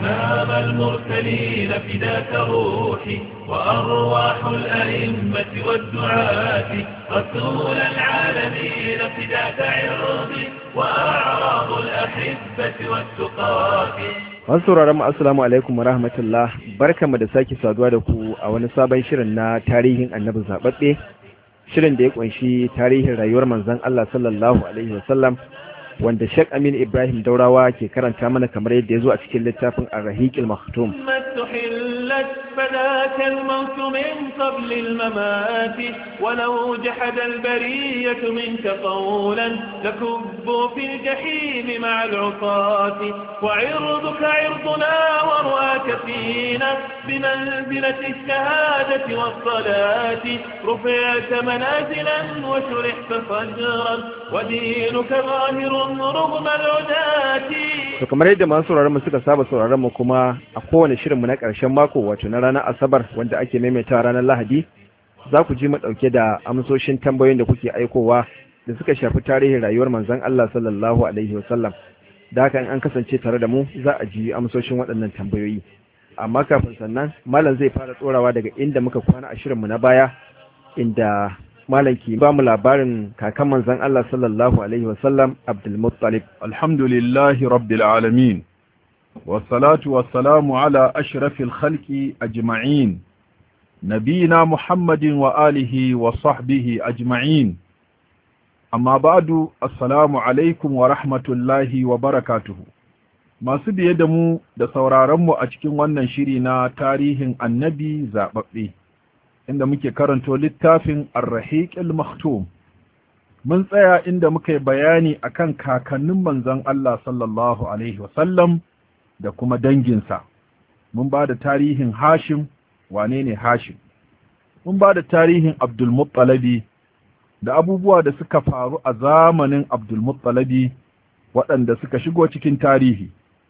إمام المرسلين فداك روحي وأرواح الأئمة والدعاة رسول العالمين فداك عرضي وأعراض الأحبة والتقاة Masu sauraron mu assalamu alaikum wa rahmatullah barkamu da sake saduwa da ku a wani sabon shirin na tarihin annabi zababbe shirin da ya kunshi tarihin rayuwar manzon Allah sallallahu alaihi wasallam wanda Sheikh Amin Ibrahim Daurawa ke karanta mana kamar yadda ya zo a cikin littafin Ar-Rahiqil Maktum حلت فذاك الموت من قبل الممات ولو جحد البرية منك قولا لكبوا في الجحيم مع العصاة وعرضك عرضنا ورواك فينا بمنزلة الشهادة والصلاة رفعت منازلا وشرحت صدرا ودينك ظاهر رغم العداة to kamar yadda masu sauraron mu suka saba sauraron mu kuma a kowane shirin mu na ƙarshen mako wato na ranar asabar wanda ake maimaitawa ranar lahadi za ku ji mu ɗauke da amsoshin tambayoyin da kuke aikowa da suka shafi tarihin rayuwar manzon Allah sallallahu alaihi wasallam da haka in an kasance tare da mu za a ji amsoshin waɗannan tambayoyi amma kafin sannan malam zai fara tsorawa daga inda muka kwana a shirin mu na baya inda malam ke ba mu labarin kakan manzon Allah sallallahu alaihi wasallam Abdul Muttalib الحمد لله رب العالمين والصلاة والسلام على أشرف الخلق أجمعين نبينا محمد وآله وصحبه أجمعين أما بعد السلام عليكم ورحمة الله وبركاته masu biye da mu da sauraronmu a cikin wannan shiri na tarihin annabi zaɓaɓɓe inda muke karanto littafin arrahiƙil maktum mun tsaya inda muka yi bayani akan kakannin manzon Allah sallallahu alaihi wasallam da kuma danginsa mun ba da tarihin Hashim wane ne Hashim mun ba da tarihin Abdulmuttalabi da abubuwa da suka faru a zamanin Abdulmuttalabi waɗanda suka shigo cikin tarihi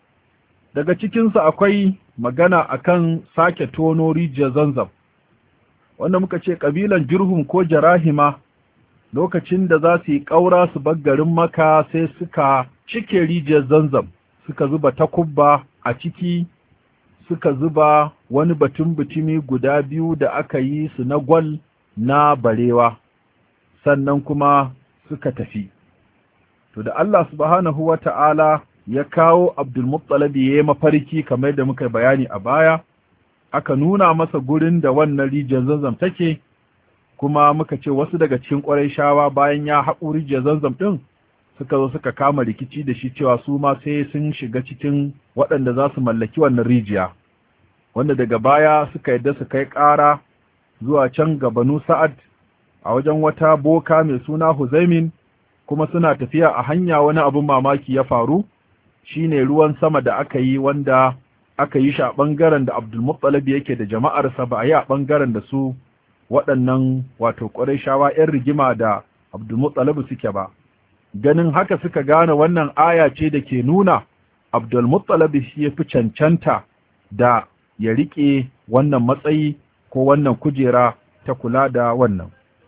daga cikinsu akwai magana akan sake tono rijiyar zanzam wanda muka ce ƙabilan jirhum ko jarahima lokacin da za su yi ƙaura su bar garin maka sai suka cike rijiyar zanzam suka zuba takubba a ciki suka zuba wani batun butumi guda biyu da aka yi su na gwal na barewa sannan kuma suka tafi to da Allah subhanahu wa ta'ala ya kawo abdulmuttalabi ya yi mafarki kamar da muka bayani a baya aka nuna masa gurin da wannan rijiyar zanzam take kuma muka ce wasu daga cikin ƙwarai shawa bayan ya haƙo rijiyar zanzam ɗin suka zo suka kama rikici da shi cewa su ma sai sun shiga cikin waɗanda za su mallaki wannan rijiya wanda daga baya suka yadda su kai ƙara zuwa can ga banu sa'ad a wajen wata boka mai suna huzaimin kuma suna tafiya a hanya wani abin mamaki ya faru shine ruwan sama da aka yi wanda aka yi shi a ɓangaren da abdulmuttalib yake da jama'arsa ba a yi a ɓangaren da su waɗannan wato ƙwarai shawa 'yan rigima da abdulmuttalib suke ba ganin haka suka gane wannan aya ce da ke nuna abdulmuttalib shi ya fi cancanta da ya riƙe wannan matsayi ko wannan kujera ta kula da wannan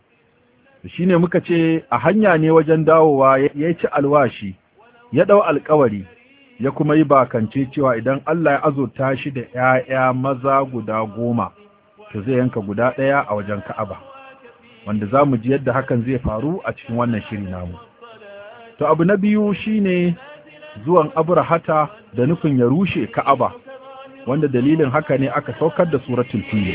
shi ne muka ce a hanya ne wajen dawowa ya ci alwashi ya ɗau alkawari ya kuma yi bakance cewa idan Allah ya azurta shi da ‘ya'ya maza guda goma to zai yanka guda ɗaya a wajen ka'aba wanda za mu ji yadda hakan zai faru a cikin wannan shiri namu to abu na biyu shine zuwan abrahata da nufin ya rushe ka'aba wanda dalilin haka ne aka saukar da suratul fil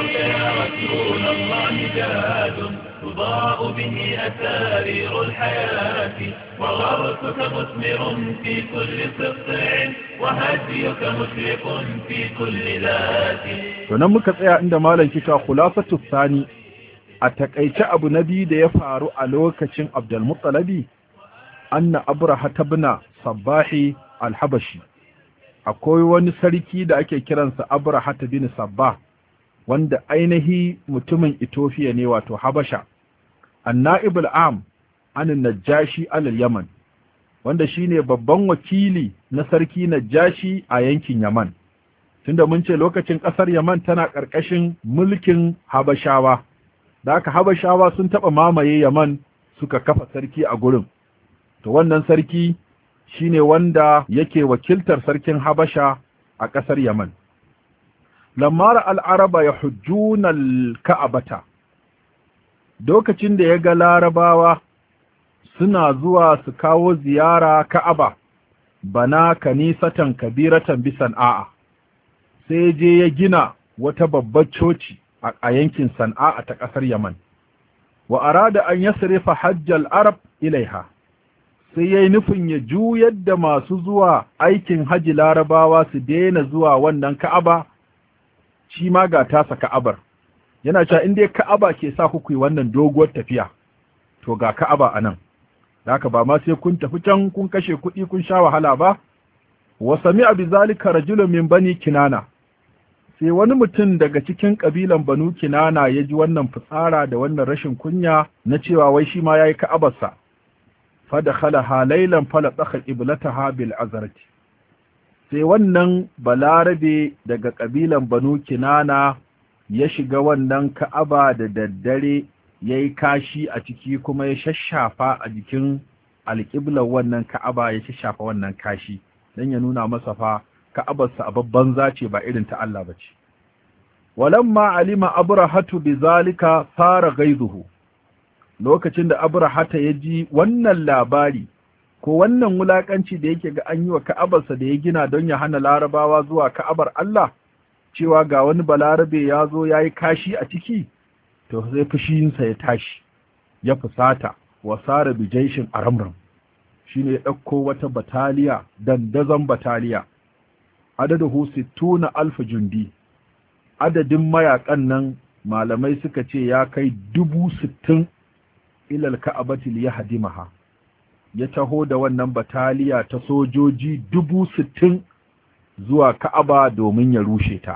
تضاء به أسارير الحياة وغرسك مثمر في كل سطع وهديك مشرق في كل ذات to nan muka tsaya inda malam kika khulasatu sani a takaice abu nabi da ya faru a lokacin Abdul Muttalibi anna abraha tabna sabbahi al-habashi akwai wani sarki da ake kiransa abraha bin sabbah wanda ainihi mutumin Ethiopia ne wato Habasha anna'ib al'am anin najashi alal yaman wanda shine babban wakili na sarki najashi a yankin yaman tunda mun ce lokacin ƙasar yaman tana ƙarƙashin mulkin habashawa da aka habashawa sun taɓa mamaye yaman suka kafa sarki a gurin to wannan sarki shine wanda yake wakiltar sarkin habasha a ƙasar yaman lamar al'araba ya hujjunan ka'abata lokacin da ya ga larabawa suna zuwa su kawo ziyara ka'aba bana kanisatan kabiratan bisan a'a sai je ya gina wata babbar coci a yankin san'a ta ƙasar yaman wa arada an yasrifa hajjal arab ilaiha sai yayi nufin ya juyar da masu zuwa aikin haji larabawa su daina zuwa wannan ka'aba shi ma ga tasa ka'abar yana cewa in dai ka'aba ke sa ku yi wannan doguwar tafiya to ga ka'aba anan haka ba ma sai kun tafi can kun kashe kuɗi kun sha wahala ba wa sami'a bi zalika rajulun min bani kinana sai wani mutum daga cikin ƙabilan banu kinana ya ji wannan fitsara da wannan rashin kunya na cewa wai shi ma ya yi ka'abarsa fada khalaha lailan fala tsaka iblataha bil azarti sai wannan balarabe daga ƙabilan banu kinana ya shiga wannan ka'aba da daddare ya yi kashi a ciki kuma ya shashafa a jikin alƙiblar wannan ka'aba ya shashafa wannan kashi don ya nuna masa fa ka'abarsa a babban zace ba irin ta Allah ba ce. Walamma alima abrahatu bi zalika fara gaizuhu, lokacin da abrahata ya ji wannan labari, ko wannan wulaƙanci da yake ga an yi wa ka'abarsa da ya gina don ya hana larabawa zuwa ka'abar Allah, cewa ga wani balarabe ya zo ya yi kashi a ciki, to sai fushinsa ya tashi, ya fusata, wa sara bijaishin aramram, shi ne ya ɗauko wata bataliya, dandazon bataliya, adadahu sittuna alfa jundi adadin mayakan nan malamai suka ce ya kai dubu sittin ilal ka'abati li yahdimaha ya taho da wannan bataliya ta sojoji dubu sittin zuwa ka'aba domin ya rushe ta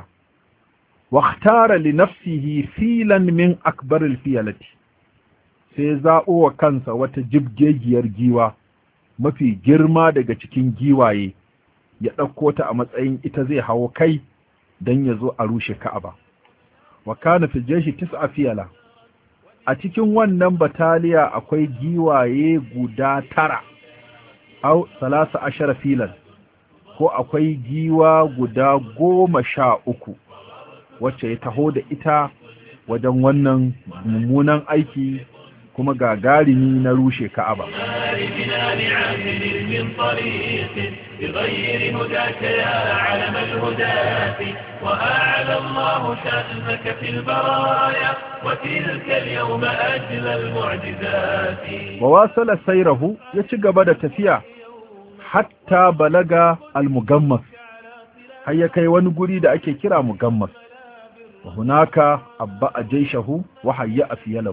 waktara li nafsihi filan min akbaril fiyalati sai zaɓo wa kansa wata jibgegiyar giwa mafi girma daga cikin giwaye ya ɗauko ta a matsayin ita zai hawo kai don ya zo a rushe ka'aba wa kana fi jeshi tis'a fiyala a cikin wannan bataliya akwai giwaye guda tara au salasa ashara filan ko akwai giwa guda goma sha uku wacce ya taho da ita wajen wannan mummunan aiki kuma gagarumi na rushe ka'aba بغير هداك يا علم الهداة وأعلى الله شأنك في البرايا وتلك اليوم أجل المعجزات وواصل سيره يتشق بدا تفيا حتى بلغ المغمس هيا كي ونقولي دا أكي كرا مغمس وهناك أبأ جيشه وحيأ فيله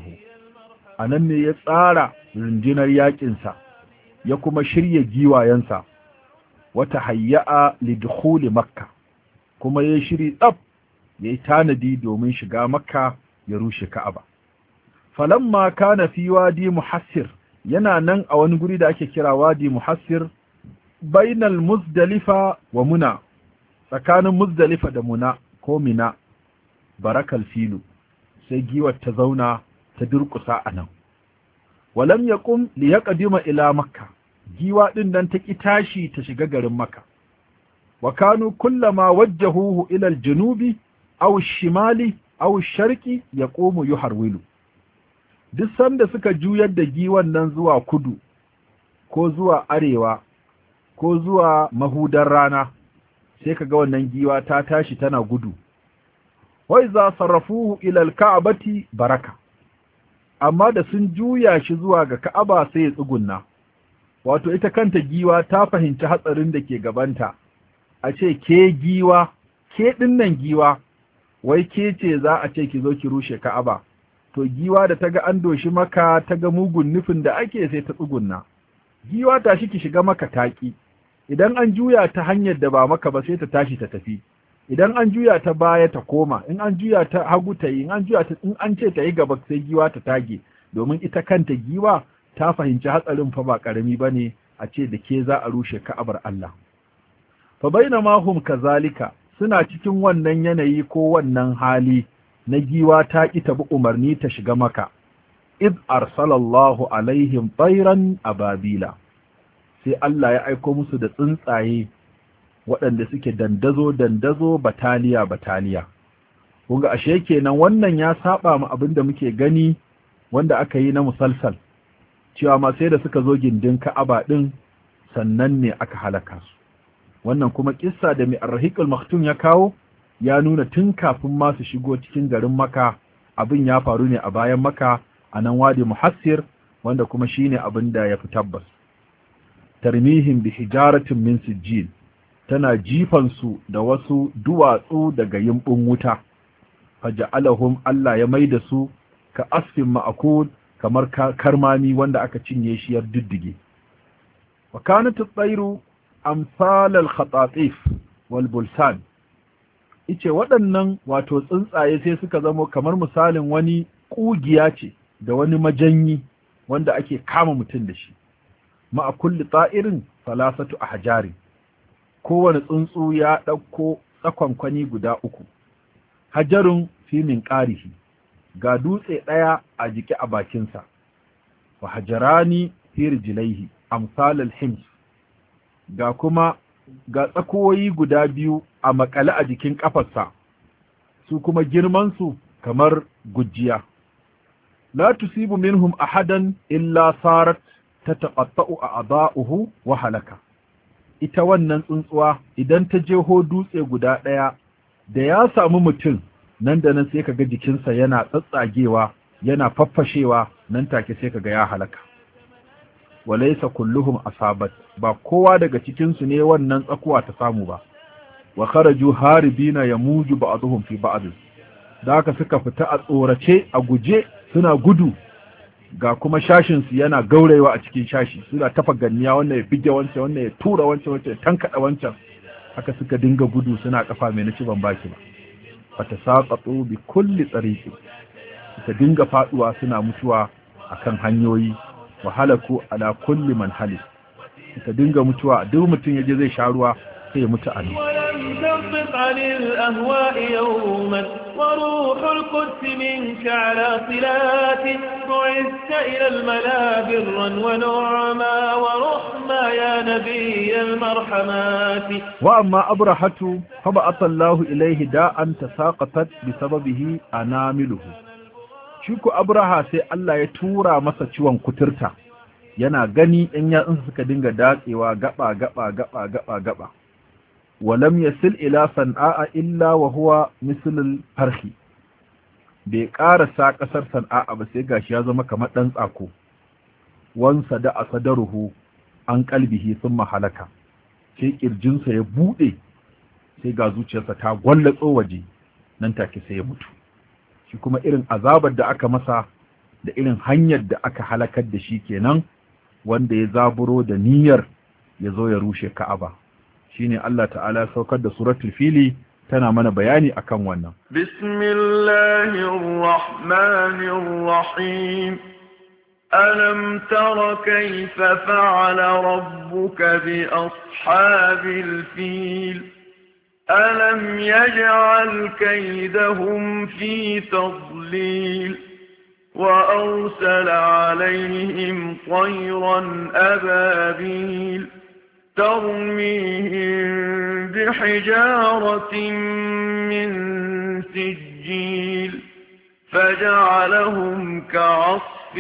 أنني يتسارع rundunar yakinsa ya kuma shirya giwayensa wata hayya'a lidukhuli makka kuma ya shiri tsab ya yi tanadi domin shiga makka ya rushe ka'aba falamma kana fi wadi muhassir yana nan a wani guri da ake kira wadi muhassir bainal muzdalifa wa muna tsakanin muzdalifa da muna ko mina barakal filu sai giwar ta zauna ta durƙusa a nan walam yaqum li yaqdima ila makka giwa ɗin nan ta ƙi tashi ta shiga garin maka wa kanu kullama wajjahuhu ila aljunubi aw shimali aw sharqi yaqumu yuharwilu duk sanda suka juyar da giwan nan zuwa kudu ko zuwa arewa ko zuwa mahudar rana sai kaga wannan giwa ta tashi tana gudu wa iza sarrafuhu ila alka'bati baraka amma da sun juya shi zuwa ga ka'aba sai ya tsugunna wato ita kanta giwa ta fahimci hatsarin da ke gabanta a ce ke giwa ke dinnan giwa wai ke ce za a ce ki zo ki rushe ka'aba to giwa da ta ga an doshi maka ta ga mugun nufin da ake sai ta tsugunna giwa ta shi ki shiga maka taki idan an juya ta hanyar da ba maka ba sai ta tashi ta tafi idan an juya ta baya ta koma in an juya ta hagu ta yi in an juya ta in an ce ta yi gaba sai giwa ta tage domin ita kanta giwa ta fahimci hatsarin fa ba karami bane a ce da ke za a rushe ka'abar Allah fa bainama hum kazalika suna cikin wannan yanayi ko wannan hali na giwa ta ki ta bi umarni ta shiga maka id arsalallahu alaihim tayran ababila sai Allah ya aiko musu da tsuntsaye waɗanda suke dandazo dandazo bataliya bataliya kunga ashe kenan wannan ya saba mu abin da muke gani wanda aka yi na musalsal cewa ma sai da suka zo gindin Ka'aba din sannan ne aka halaka su wannan kuma kissa da mai arrahiqul maktum ya kawo ya nuna tun kafin ma su shigo cikin garin Makka abin ya faru ne a bayan Makka a nan wadi muhassir wanda kuma shine abin da ya fi tabbas tarmihim bi hijaratin min sijil tana jifan su da wasu duwatsu daga yimbin wuta faja'alahum Allah ya maida su ka asfin ma'akul kamar karmami wanda aka cinye shi yar diddige wa kanat at-tayru amsal al-khatatif wal bulsan ice waɗannan wato tsuntsaye sai suka zamo kamar misalin wani ƙugiya ce da wani majanyi wanda ake kama mutum da shi ma'a kulli ta'irin salasatu a hajari kowane tsuntsu ya ɗauko tsakonkwani guda uku hajarun fi min ƙarihi ga dutse ɗaya a jiki a bakinsa wa hajarani fi rijlaihi amsalal hims ga kuma ga tsakoyi guda biyu a makale a jikin ƙafarsa su kuma girmansu kamar gujiya la tusibu minhum ahadan illa sarat tataqatta'u a'dha'uhu wa halaka ita wannan tsuntsuwa idan ta jeho dutse guda ɗaya da ya samu mutum nan da nan sai kaga jikinsa yana tsatsagewa yana faffashewa nan take sai kaga ya halaka walaysa kulluhum asabat ba kowa daga cikin su ne wannan tsakuwa ta samu ba wa kharaju haribina yamuju ba'dhum fi ba'd da haka suka fita a tsorace a guje suna gudu ga kuma shashin su yana gaurayewa a cikin shashi suna tafa ganniya wannan ya bige wancan wannan ya tura wancan wancan ya tankada wancan haka suka dinga gudu suna kafa mai naci ban baki ba fata saqatu bi kulli tsariqi suka dinga faduwa suna mutuwa akan hanyoyi wa halaku ala kulli man halis suka dinga mutuwa duk mutum yaje zai sha ruwa sai ya mutu a nan ولم تنطق عن الأهواء يوما وروح القدس منك على صلات بعثت إلى الملا برا ونعما ورحما يا نبي المرحمات وأما أبرحة فبعث الله إليه داء تساقطت بسببه أنامله Shiku Abraha sai Allah ya tura masa ciwon kuturta, yana gani in yatsunsa suka dinga datsewa gaba gaba gaba gaba gaba. Walam yasil ila san'a illa wa huwa mislul farhi. Bai ƙarasa ƙasar san'a ba sai gashi ya zama kamar ɗan tsako. Wansa da asadaruhu an kalbihi sun mahalaka. Sai ƙirjinsa ya buɗe sai ga zuciyarsa ta gwallatso waje nan take sai ya mutu. shi kuma irin azabar da aka masa da irin hanyar da aka halakar da shi kenan wanda ya zaburo da niyyar ya zo ya rushe ka'aba shine Allah ta'ala ya saukar da suratul fili tana mana bayani akan wannan bismillahir rahmanir rahim alam tara kayfa fa'ala rabbuka bi ashabil fil ألم يجعل كيدهم في تضليل وأرسل عليهم طيرا أبابيل ترميهم بحجارة من سجيل فجعلهم كعصف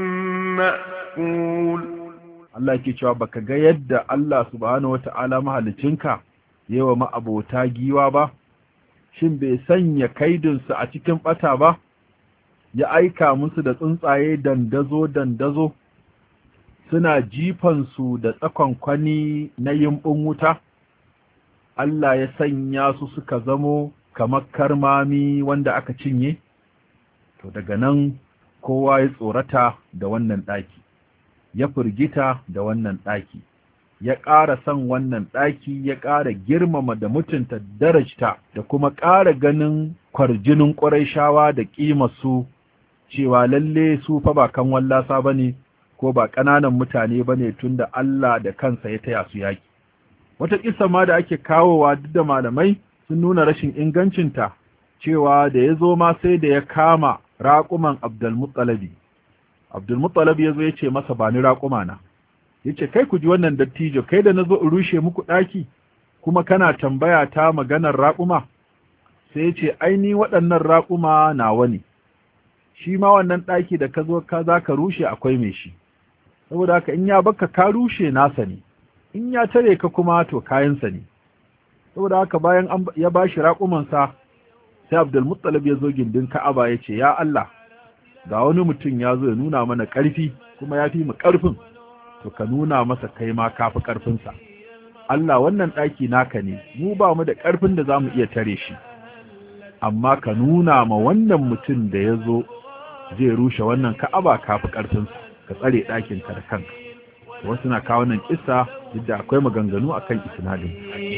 مأكول Allah yake cewa baka ga yadda Allah subhanahu wata'ala mahalicinka yawa ma'abota giwa ba, shin bai sanya kaidinsu a cikin ɓata ba, ya aika musu da tsuntsaye dandazo-dandazo, suna jifansu da tsakonkwani na yimbin wuta, Allah ya sanya su suka zamo kamar karmami wanda aka cinye, to daga nan kowa ya tsorata da wannan ɗaki, ya firgita da wannan ɗaki. ya ƙara son wannan ɗaki ya ƙara girmama da mutunta darajta da kuma ƙara ganin kwarjinin ƙwarai da ƙimarsu cewa lalle su fa ba kan wallasa ba ne ko ba ƙananan mutane ba ne tun da Allah da kansa ya taya su yaƙi. Wata ƙisa ma da ake kawowa duk da malamai sun nuna rashin ingancinta cewa da ya zo ma sai da ya kama raƙuman Abdulmuttalabi. Abdulmuttalabi ya zo ya ce masa ba ni raƙuma na. ya ce kai ku ji wannan dattijo kai da na zo in rushe muku ɗaki kuma kana tambaya ta maganar raƙuma sai ya ce aini waɗannan raƙuma nawa ne shi ma wannan ɗaki da ka zo ka za ka rushe akwai mai shi saboda haka in ya baka ka rushe nasa ne in ya tare ka kuma to kayansa ne saboda haka bayan ya ba shi raƙumansa sai abdulmuttalib ya zo gindin ka'aba ya ce ya Allah ga wani mutum ya zo ya nuna mana ƙarfi kuma ya fi mu ƙarfin to ka nuna masa kai ma ka fi ƙarfinsa Allah wannan ɗaki naka ne mu ba mu da ƙarfin da za mu iya tare shi amma ka nuna ma wannan mutum da ya zo zai rushe wannan ka'aba ka fi ƙarfinsa ka tsare ɗakin ka da kanka wasu na kawo nan kissa duk da akwai maganganu akan isnadin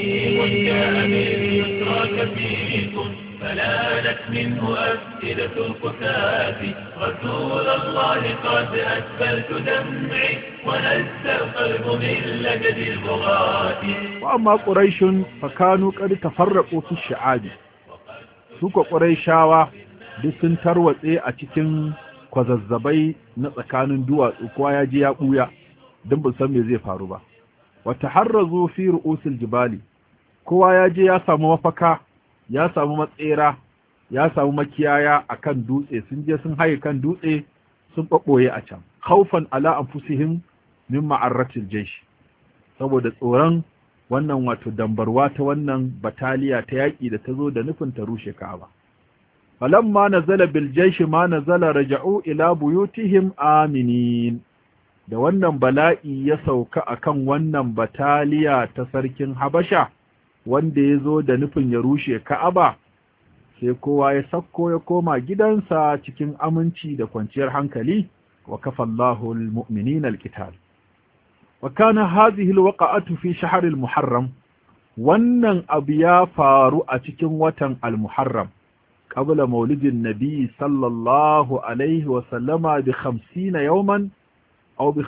فلانت منه أفئدة القساة رسول الله قد أسفلت دمعي ونزل القلب من لجد البغاة وأما قريش فكانوا قد تفرقوا في الشعاب سوق قريشاوا duk sun tarwatse a cikin kwazazzabai na tsakanin duwatsu kowa ya je ya ɓuya don ban san me zai faru ba wata harrazu fi ru'usil jibali kowa ya je ya samu mafaka ya samu matsera ya samu makiyaya akan dutse sun je sun haye kan dutse sun ɓaɓɓoye a can khaufan ala anfusihim min ma'arratil jaysh saboda tsoron wannan wato dambarwa ta wannan bataliya ta yaƙi da ta zo da nufin ta rushe Ka'aba falamma nazala bil jaysh ma nazala raja'u ila buyutihim aminin da wannan bala'i ya sauka akan wannan bataliya ta sarkin Habasha wanda ya zo da nufin ya rushe Ka'aba sai kowa ya sakko ya koma gidansa cikin aminci da kwanciyar hankali wa kafallahu almu'minina alqital wa kana hadhihi alwaqa'atu fi shahr almuharram wannan abu ya faru a cikin watan almuharram qabla maulidin nabi sallallahu alaihi wa sallama bi 50 yawman aw bi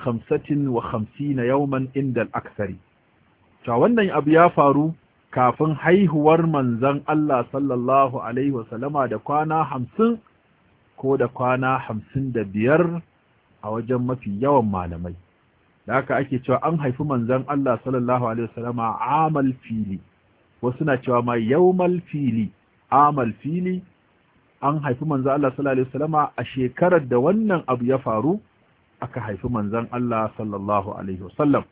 55 yawman inda al-akthari to wannan abu ya faru kafin haihuwar manzan Allah sallallahu Alaihi wasallama da kwana hamsin ko da kwana hamsin da biyar a wajen mafi yawan malamai. Da haka ake cewa an haifi manzan Allah sallallahu Alaihi wasallama amal fili, wasu na cewa ma yaumal fili, amal fili, an haifi manzan Allah sallallahu Alaihi wasallama a shekarar da wannan abu ya faru, aka haifi manzan Allah sallallahu Alaihi wasallam.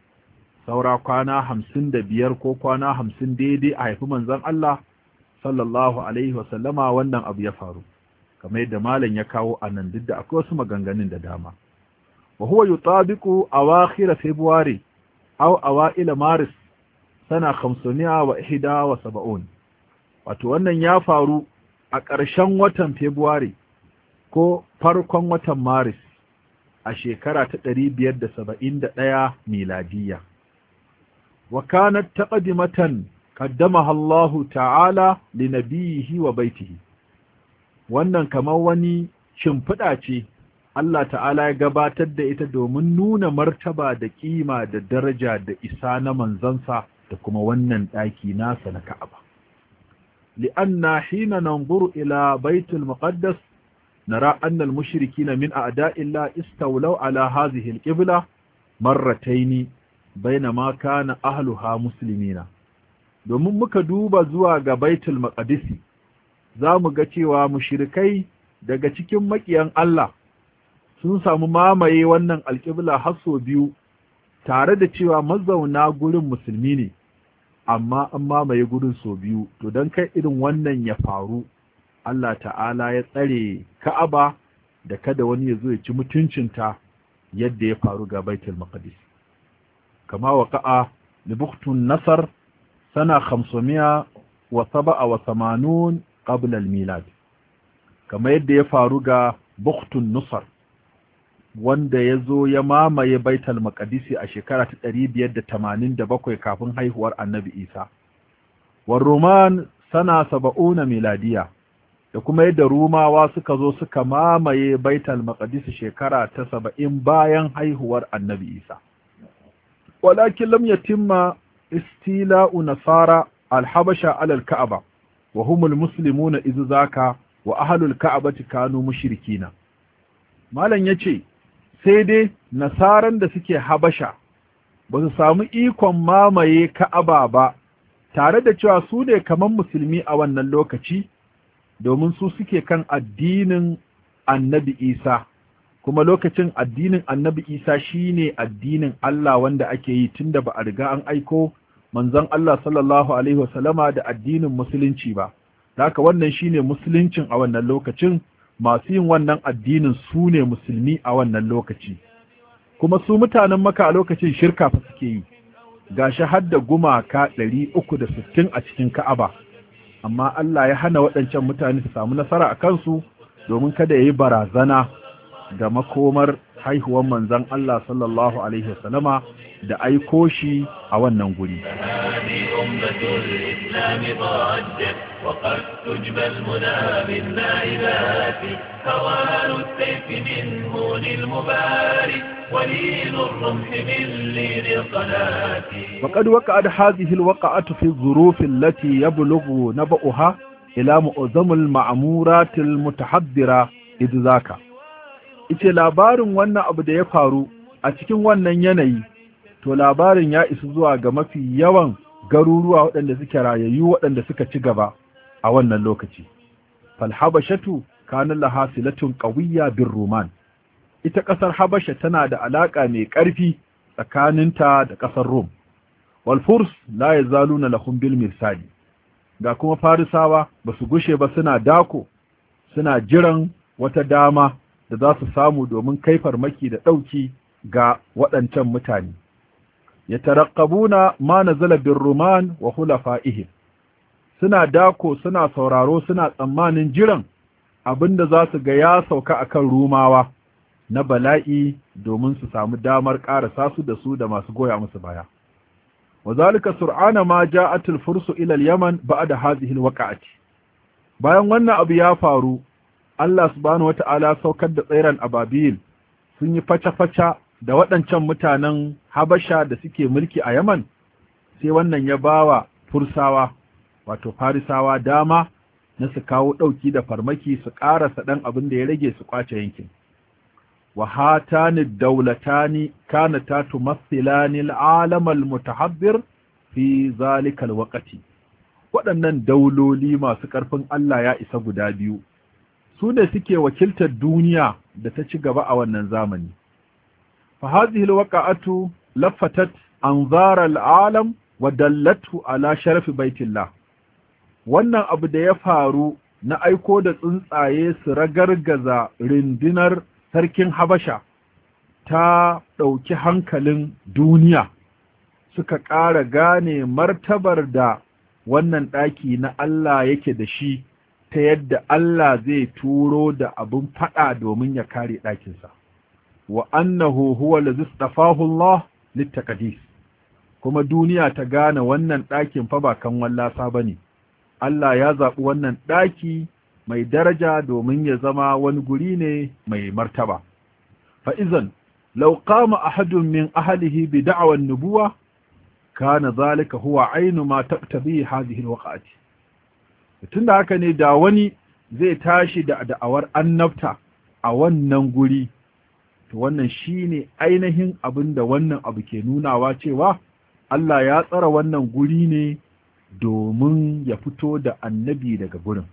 saura kwana hamsin da biyar ko kwana hamsin daidai a haifi manzon Allah sallallahu alaihi wasallama wannan abu ya faru kamar yadda malam ya kawo a nan duk da akwai wasu maganganun da dama wa huwa yutabiqu awakhir february aw awail maris sana 571 wato wannan ya faru a ƙarshen watan february ko farkon watan maris a shekara ta 571 miladiyya وكانت تقدمة قدمها الله تعالى لنبيه وبيته wannan kamar wani shimfiɗa ce Allah ta'ala ya gabatar da ita domin nuna martaba da ƙima da daraja da isa na manzansa da kuma wannan ɗaki nasa na Ka'aba. li'anna hina nanzuru ila baitul muqaddas nara anna al-mushrikina min a'da'illah istawlaw ala hadhihi al-qibla marratayn bainama kana ahluha muslimina domin muka duba zuwa ga baitul maqdisi zamu ga cewa mushrikai daga cikin makiyan Allah sun samu mamaye wannan alƙibla har sau biyu tare da cewa mazauna gurin musulmi ne amma an mamaye gurin sau biyu to don kai irin wannan ya faru Allah ta'ala ya tsare Ka'aba da kada wani ya zo ya ci mutuncinta yadda ya faru ga baitul maqdis كما وقع لبخت النصر سنة خمسمائة وسبعة وثمانون قبل الميلاد كما يدى يفارق بخت النصر wanda ya zo ya mamaye baital maqdisi a shekara ta 587 kafin haihuwar annabi isa war roman sana 70 miladiya da kuma yadda rumawa suka zo suka mamaye baital maqdisi shekara ta 70 bayan haihuwar annabi isa ولكن لم يتم استيلاء نصارى الحبشة على الكعبة وهم المسلمون إذ ذاك وأهل الكعبة كانوا مشركين malam yace sai dai nasaran da suke habasha ba su samu ikon mamaye ka'aba ba tare da cewa su ne kamar musulmi a wannan lokaci domin su suke kan addinin annabi isa kuma lokacin addinin annabi isa shine addinin Allah wanda ake yi tunda ba a riga an aiko manzon Allah sallallahu alaihi wasallama da addinin musulunci ba haka wannan shine musuluncin a wannan lokacin masu yin wannan addinin su ne musulmi a wannan lokaci kuma su mutanen maka a lokacin shirka fa suke yi gashi har da gumaka 360 a cikin Ka'aba amma Allah ya hana waɗancan mutane su samu nasara a kansu domin kada yayi barazana da makomar haihuwar manzon Allah sallallahu alaihi wasallama da aiko shi a wannan guri هذه أمة الإسلام ضجت وقد تجبى المنى بالنائبات هوان السيف من هون المبارك ولين الرمح من لين القناة وقد وقعت هذه الوقعة في الظروف التي يبلغ نبأها إلى معظم المعمورات المتحضرة إذ ذاك ice labarin wannan abu da ya faru a cikin wannan yanayi to labarin ya isa zuwa ga mafi yawan garuruwa waɗanda suke rayayyu waɗanda suka ci gaba a wannan lokaci falhabashatu kanin lahasilatun ƙawiyya bin roman ita ƙasar habasha tana da alaƙa mai ƙarfi tsakaninta da ƙasar rom walfurs la ya zaluna lahum bil mirsali ga kuma farisawa ba su gushe ba suna dako suna jiran wata dama da za su samu domin kai farmaki da ɗauki ga waɗancan mutane ya tarakkabuna ma nazala bin ruman wa hulafa'ihim suna dako suna sauraro suna tsammanin jiran abinda za su ga ya sauka akan rumawa na bala'i domin su samu damar ƙarasa su da su da masu goya musu baya wazalika sur'ana ma ja'atul fursu ila al-yaman ba'da hadhihi al-waqa'ati bayan wannan abu ya faru Allah subhanahu wata'ala saukar da tsairan ababil sun yi faca-faca da waɗancan mutanen Habasha da suke mulki a Yaman sai wannan ya bawa Fursawa wato Farisawa dama na su kawo ɗauki da farmaki su ƙarasa ɗan abin da ya rage su ƙwace yankin. Wa hatani daulatani kanata tumassilani al'alam al-mutahabbir fi zalikal waqti waɗannan dauloli masu ƙarfin Allah ya isa guda biyu su ne suke wakiltar duniya da ta ci gaba a wannan zamani fa hadhihi alwaqa'atu laffatat anzar al'alam wa dallatu ala sharafi baitillah wannan abu da ya faru na aiko da tsuntsaye su ragargaza rindinar sarkin habasha ta ɗauki hankalin duniya suka ƙara gane martabar da wannan ɗaki na Allah yake da shi ta yadda Allah zai turo da abin faɗa domin ya kare ɗakinsa. Wa annahu huwa lazi tsafahu Allah littaqadis kuma duniya ta gane wannan ɗakin fa ba kan wallasa ba ne. Allah ya zaɓi wannan ɗaki mai daraja domin ya zama wani guri ne mai martaba. Fa'izan, lau kama ahadun min ahalihi bi da'awan nubuwa, kana zalika huwa ainu ma taqtabi hadhihi alwaqati tunda haka ne da wani zai tashi da da'awar annabta a wannan guri to wannan shine ainihin abin da wannan abu ke nunawa cewa Allah ya tsara wannan guri ne domin ya fito da annabi daga gurin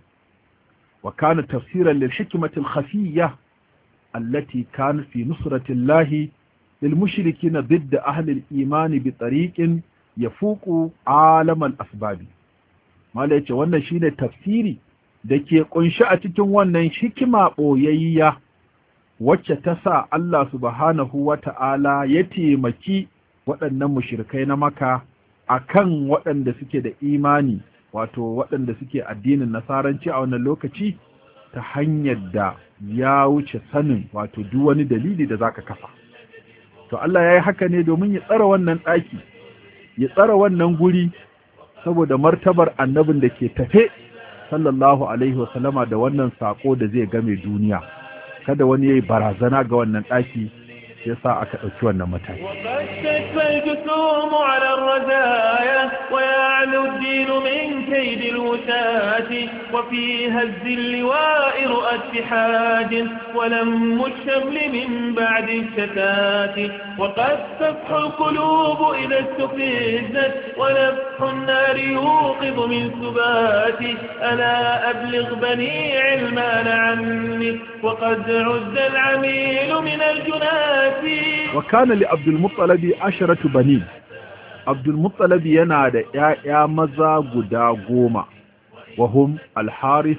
wa kana tafsiran lil hikmati al khafiyya allati kanat fi nusrati llahi lil mushrikina ضد ahli al iman bi tariqin yafuqu alam al asbabi mala yace wannan shine tafsiri da ke kunshi a cikin wannan hikima boyayya wacce ta sa Allah subhanahu wata'ala ya taimaki waɗannan mushrikai na maka akan waɗanda suke da imani wato waɗanda suke addinin nasaranci a wannan lokaci ta hanyar da ya wuce sanin wato duk wani dalili da zaka kafa to Allah ya yi haka ne domin ya tsara wannan ɗaki ya tsara wannan guri saboda martabar annabin da ke tafe sallallahu alaihi wasallama da wannan sako da zai game duniya kada wani yayi barazana ga wannan ɗaki shi yasa aka ɗauki wannan mataki وقد تشفى الجسوم على الرزايا ويعلو الدين من كيد الوساة وفي هز اللواء رؤى اتحاد ولم الشمل من بعد الشتات وقد تفح القلوب إذا استفزت ونفح النار يوقظ من سبات ألا أبلغ بني علمان عني وقد عز العميل من الجنات wa kana li abdul muttalabi asharatu bani abdul muttalabi yana da ƴaƴa maza guda goma wa hum al harith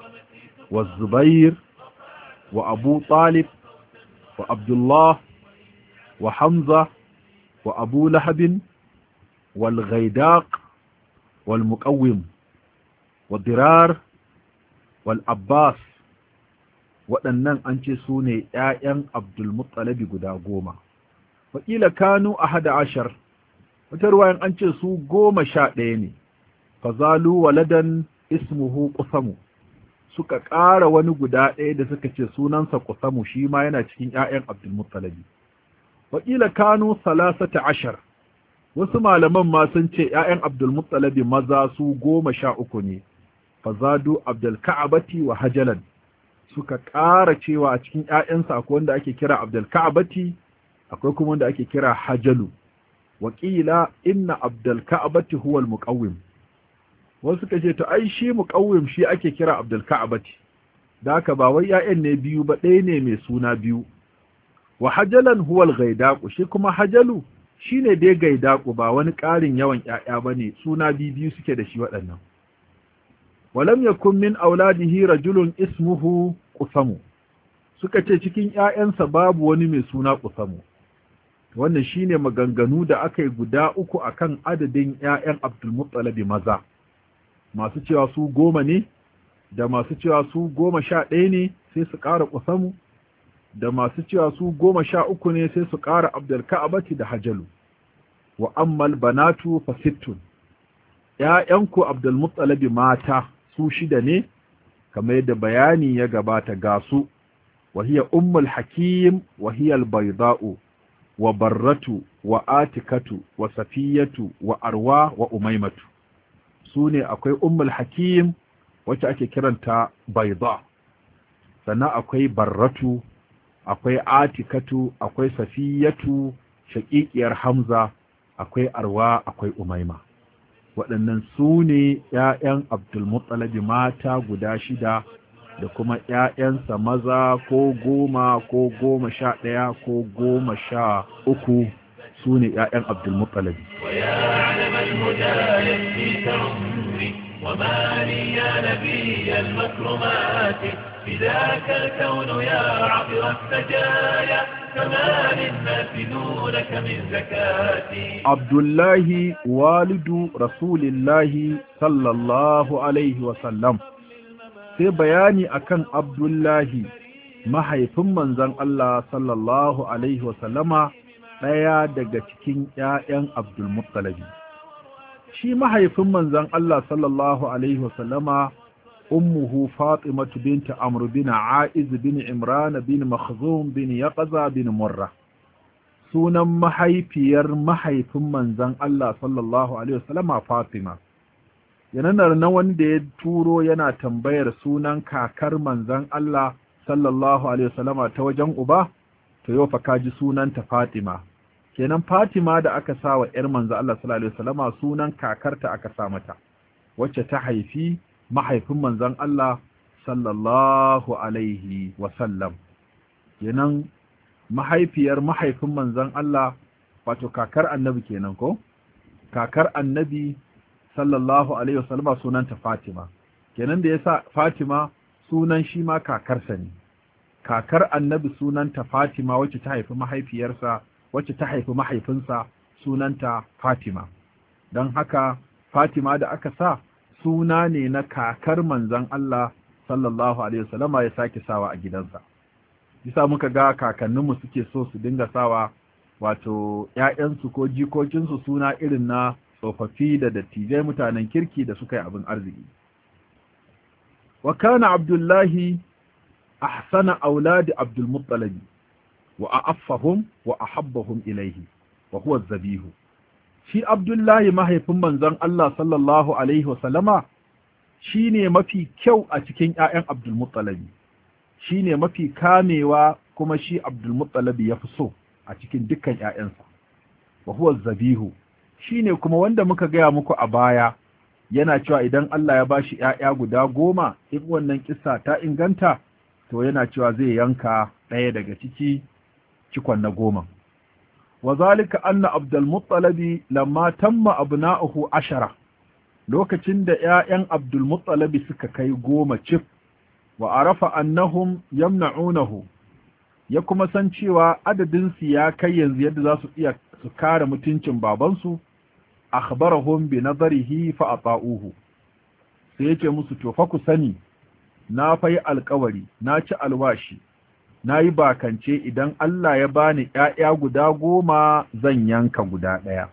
wa zubair wa abu talib wa abdullah wa hamza wa abu lahab wal ghaidaq wal muqawwim wa dirar wal abbas waɗannan an ce su ne ‘ya'yan Abdulmuttalabi guda goma. Wakila kanu a hada ashar, wata ruwayan an ce su goma sha ɗaya ne, fazalu waladan ismuhu kusamu, suka ƙara wani guda ɗaya da suka ce sunansa kusamu shi ma yana cikin ‘ya'yan Abdulmuttalabi. Wakila kanu salasata ashar, wasu malaman ma sun ce ‘ya'yan Abdulmuttalabi maza su goma sha uku ne, fazadu Abdulka'abati wa hajalan. suka ƙara cewa a cikin ‘ya'yansa akwai wanda ake kira Abdulka'abati, akwai kuma wanda ake kira Hajalu, wakila inna Abdulka'abati huwal muƙawim. Wasu suka ce, to ai shi muƙawim shi ake kira Abdulka'abati, da haka ba wai ‘ya'yan ne biyu ba ɗaya ne mai suna biyu. Wa Hajalan huwal gaidaku, shi kuma Hajalu shi ne dai gaidaku ba wani ƙarin yawan ‘ya'ya ba ne, suna biyu suke da shi waɗannan. walam yakun min auladihi rajulun ismuhu qusamu suka ce cikin ƴaƴansa babu wani mai suna qusamu wannan shine maganganu da aka yi guda uku akan adadin ƴaƴan Abdul Muttalib maza masu cewa su goma ne da masu cewa su goma sha ɗaya ne sai su ƙara qusamu da masu cewa su goma sha uku ne sai su ƙara Abdul Ka'abati da Hajalu wa ammal banatu fa sittun ƴaƴanku Abdul Muttalib mata su shida ne kamar yadda bayani ya gabata ga su wahiya ummul hakim wahiyal bayda'u wa barratu wa atikatu wa safiyatu wa arwa wa umaimatu su ne akwai ummul hakim wacce ake kiranta bayda sannan akwai barratu akwai atikatu akwai safiyatu shaƙiƙiyar hamza akwai arwa akwai umaima waɗannan su ne ‘ya'yan Abdulmuttalabi mata guda shida da kuma ‘ya'yansa maza ko goma ko goma sha ɗaya ko goma sha uku su ne ‘ya'yan Abdulmuttalabi. ويعلم الهدى يكفيك عمري وما لي يا نبي المكرمات بذاك الكون يا عطر السجايا فما للناس دونك من زكاتي Abdullahi walidu Rasulillahi sallallahu Alaihi wasallam sai bayani akan Abdullahi mahaifin manzon Allah sallallahu Alaihi wasallama ɗaya daga cikin ‘ya'yan Abdulmuttalabi. Shi mahaifin manzon Allah sallallahu Alaihi wasallama ummuhu Fatimatu binta Amr bin Aiz bin Imran bin Makhzum bin Yaqza bin Murra. sunan mahaifiyar mahaifin manzan Allah sallallahu Alaihi wasallama Fatima. Yananar na wanda ya turo yana tambayar sunan kakar manzan Allah sallallahu Alaihi wasallama ta wajen uba, to yau fa kaji sunanta Fatima. Kenan Fatima da aka sa wa ‘yar manzan Allah sallallahu Alaihi wasallama sunan kakarta aka sa mata, wacce ta haifi mahaifin manzan Allah sallallahu Alaihi wasallam. Kenan mahaifiyar mahaifin manzon Allah wato kakar annabi kenan ko kakar annabi sallallahu alaihi wasallama sunanta Fatima kenan da yasa Fatima sunan shi ma kakarsa ne kakar annabi sunanta Fatima wacce ta haifi mahaifiyarsa wacce ta haifi mahaifinsa sunanta Fatima don haka Fatima da aka sa suna ne na kakar manzon Allah sallallahu alaihi wasallama ya sake sawa a gidansa bisa muka ga kakanninmu suke so su dinga sawa wato ‘ya'yansu ko jikokinsu suna irin na tsofaffi da dattijai mutanen kirki da suka yi abin arziki. wa kana abdullahi ahsana auladi abdulmuttalabi wa a'affahum wa ahabbahum ilaihi wa huwa zabihu shi abdullahi mahaifin manzon Allah sallallahu alaihi wa sallama shine mafi kyau a cikin ƴaƴan abdul muttalibi shine mafi kamewa kuma shi abdul muttalibi yafi so a cikin dukkan ƴaƴansa wa huwa zabihu shine kuma wanda muka gaya muku a baya yana cewa idan Allah ya bashi ƴaƴa guda goma in wannan kissa ta inganta to yana cewa zai yanka ɗaya daga ciki cikon na goma wa zalika anna abdul muttalibi lamma tamma abna'uhu ashara lokacin da ƴaƴan abdul muttalibi suka kai goma cif wa arafa annahum yamna'unahu ya kuma san cewa adadin su ya kai yanzu yadda za su iya su kare mutuncin babansu akhbarahum bi nadarihi fa ata'uhu sai yake musu to fa ku sani na fayi alkawari na ci alwashi na yi bakance idan Allah ya bani ‘ya'ya guda goma zan yanka guda ɗaya.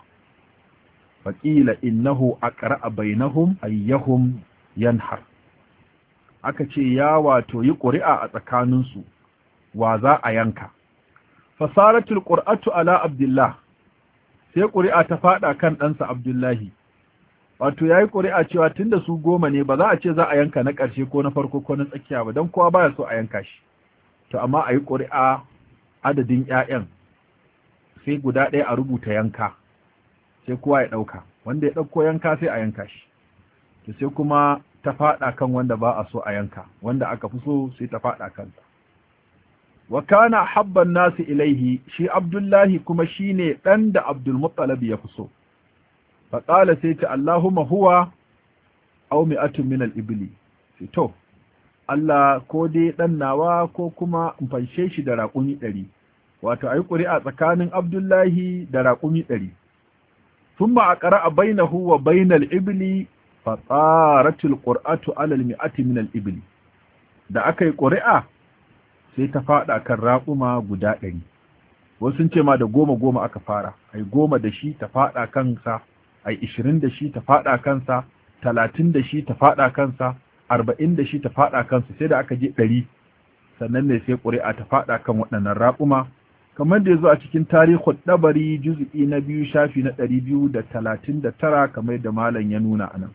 Faƙila innahu a ƙara'a bainahum ayyahum yanhar. Aka ce ya wato yi ƙuri'a a tsakaninsu, wa za a yanka. Fasaratul ƙur'atu ala Abdullah, sai ƙuri'a ta faɗa kan ɗansa Abdullahi. Wato ya yi ƙuri'a cewa tun da su goma ne ba za a ce za a yanka na ƙarshe ko na farko ko na tsakiya ba, don kowa baya so a yanka shi. to amma a yi ƙuri'a adadin ‘ya'yan sai guda ɗaya a rubuta yanka sai kowa ya ɗauka wanda ya ɗauko yanka sai a yanka shi to sai kuma ta faɗa kan wanda ba a so a yanka wanda aka fi so sai ta faɗa kansa wa kana habban nasu ilaihi shi abdullahi kuma shine ɗan da abdulmuttalab ya fi so faƙala sai ta allahumma huwa au mi'atun min al-ibli sai to Allah ko dai ɗan nawa ko kuma in fanshe shi da raƙumi ɗari, wato a yi ƙuri'a tsakanin Abdullahi da raƙumi ɗari. Sun ma a ƙara a bainahu wa bainal ibili fatsaratul ƙur'atu alal mi'ati minal ibili. Da aka yi ƙuri'a sai ta faɗa kan raƙuma guda ɗari. Wasu sun ce ma da goma goma aka fara, a yi goma da shi ta faɗa kansa, a yi ishirin da shi ta faɗa kansa, talatin da shi ta faɗa kansa, arba'in da shi ta faɗa kansu sai da aka je ɗari sannan ne sai ƙuri'a ta faɗa kan waɗannan raƙuma kamar da ya zo a cikin tarihin ɗabari juzu'i na biyu shafi na ɗari biyu da talatin da tara kamar da malam ya nuna a nan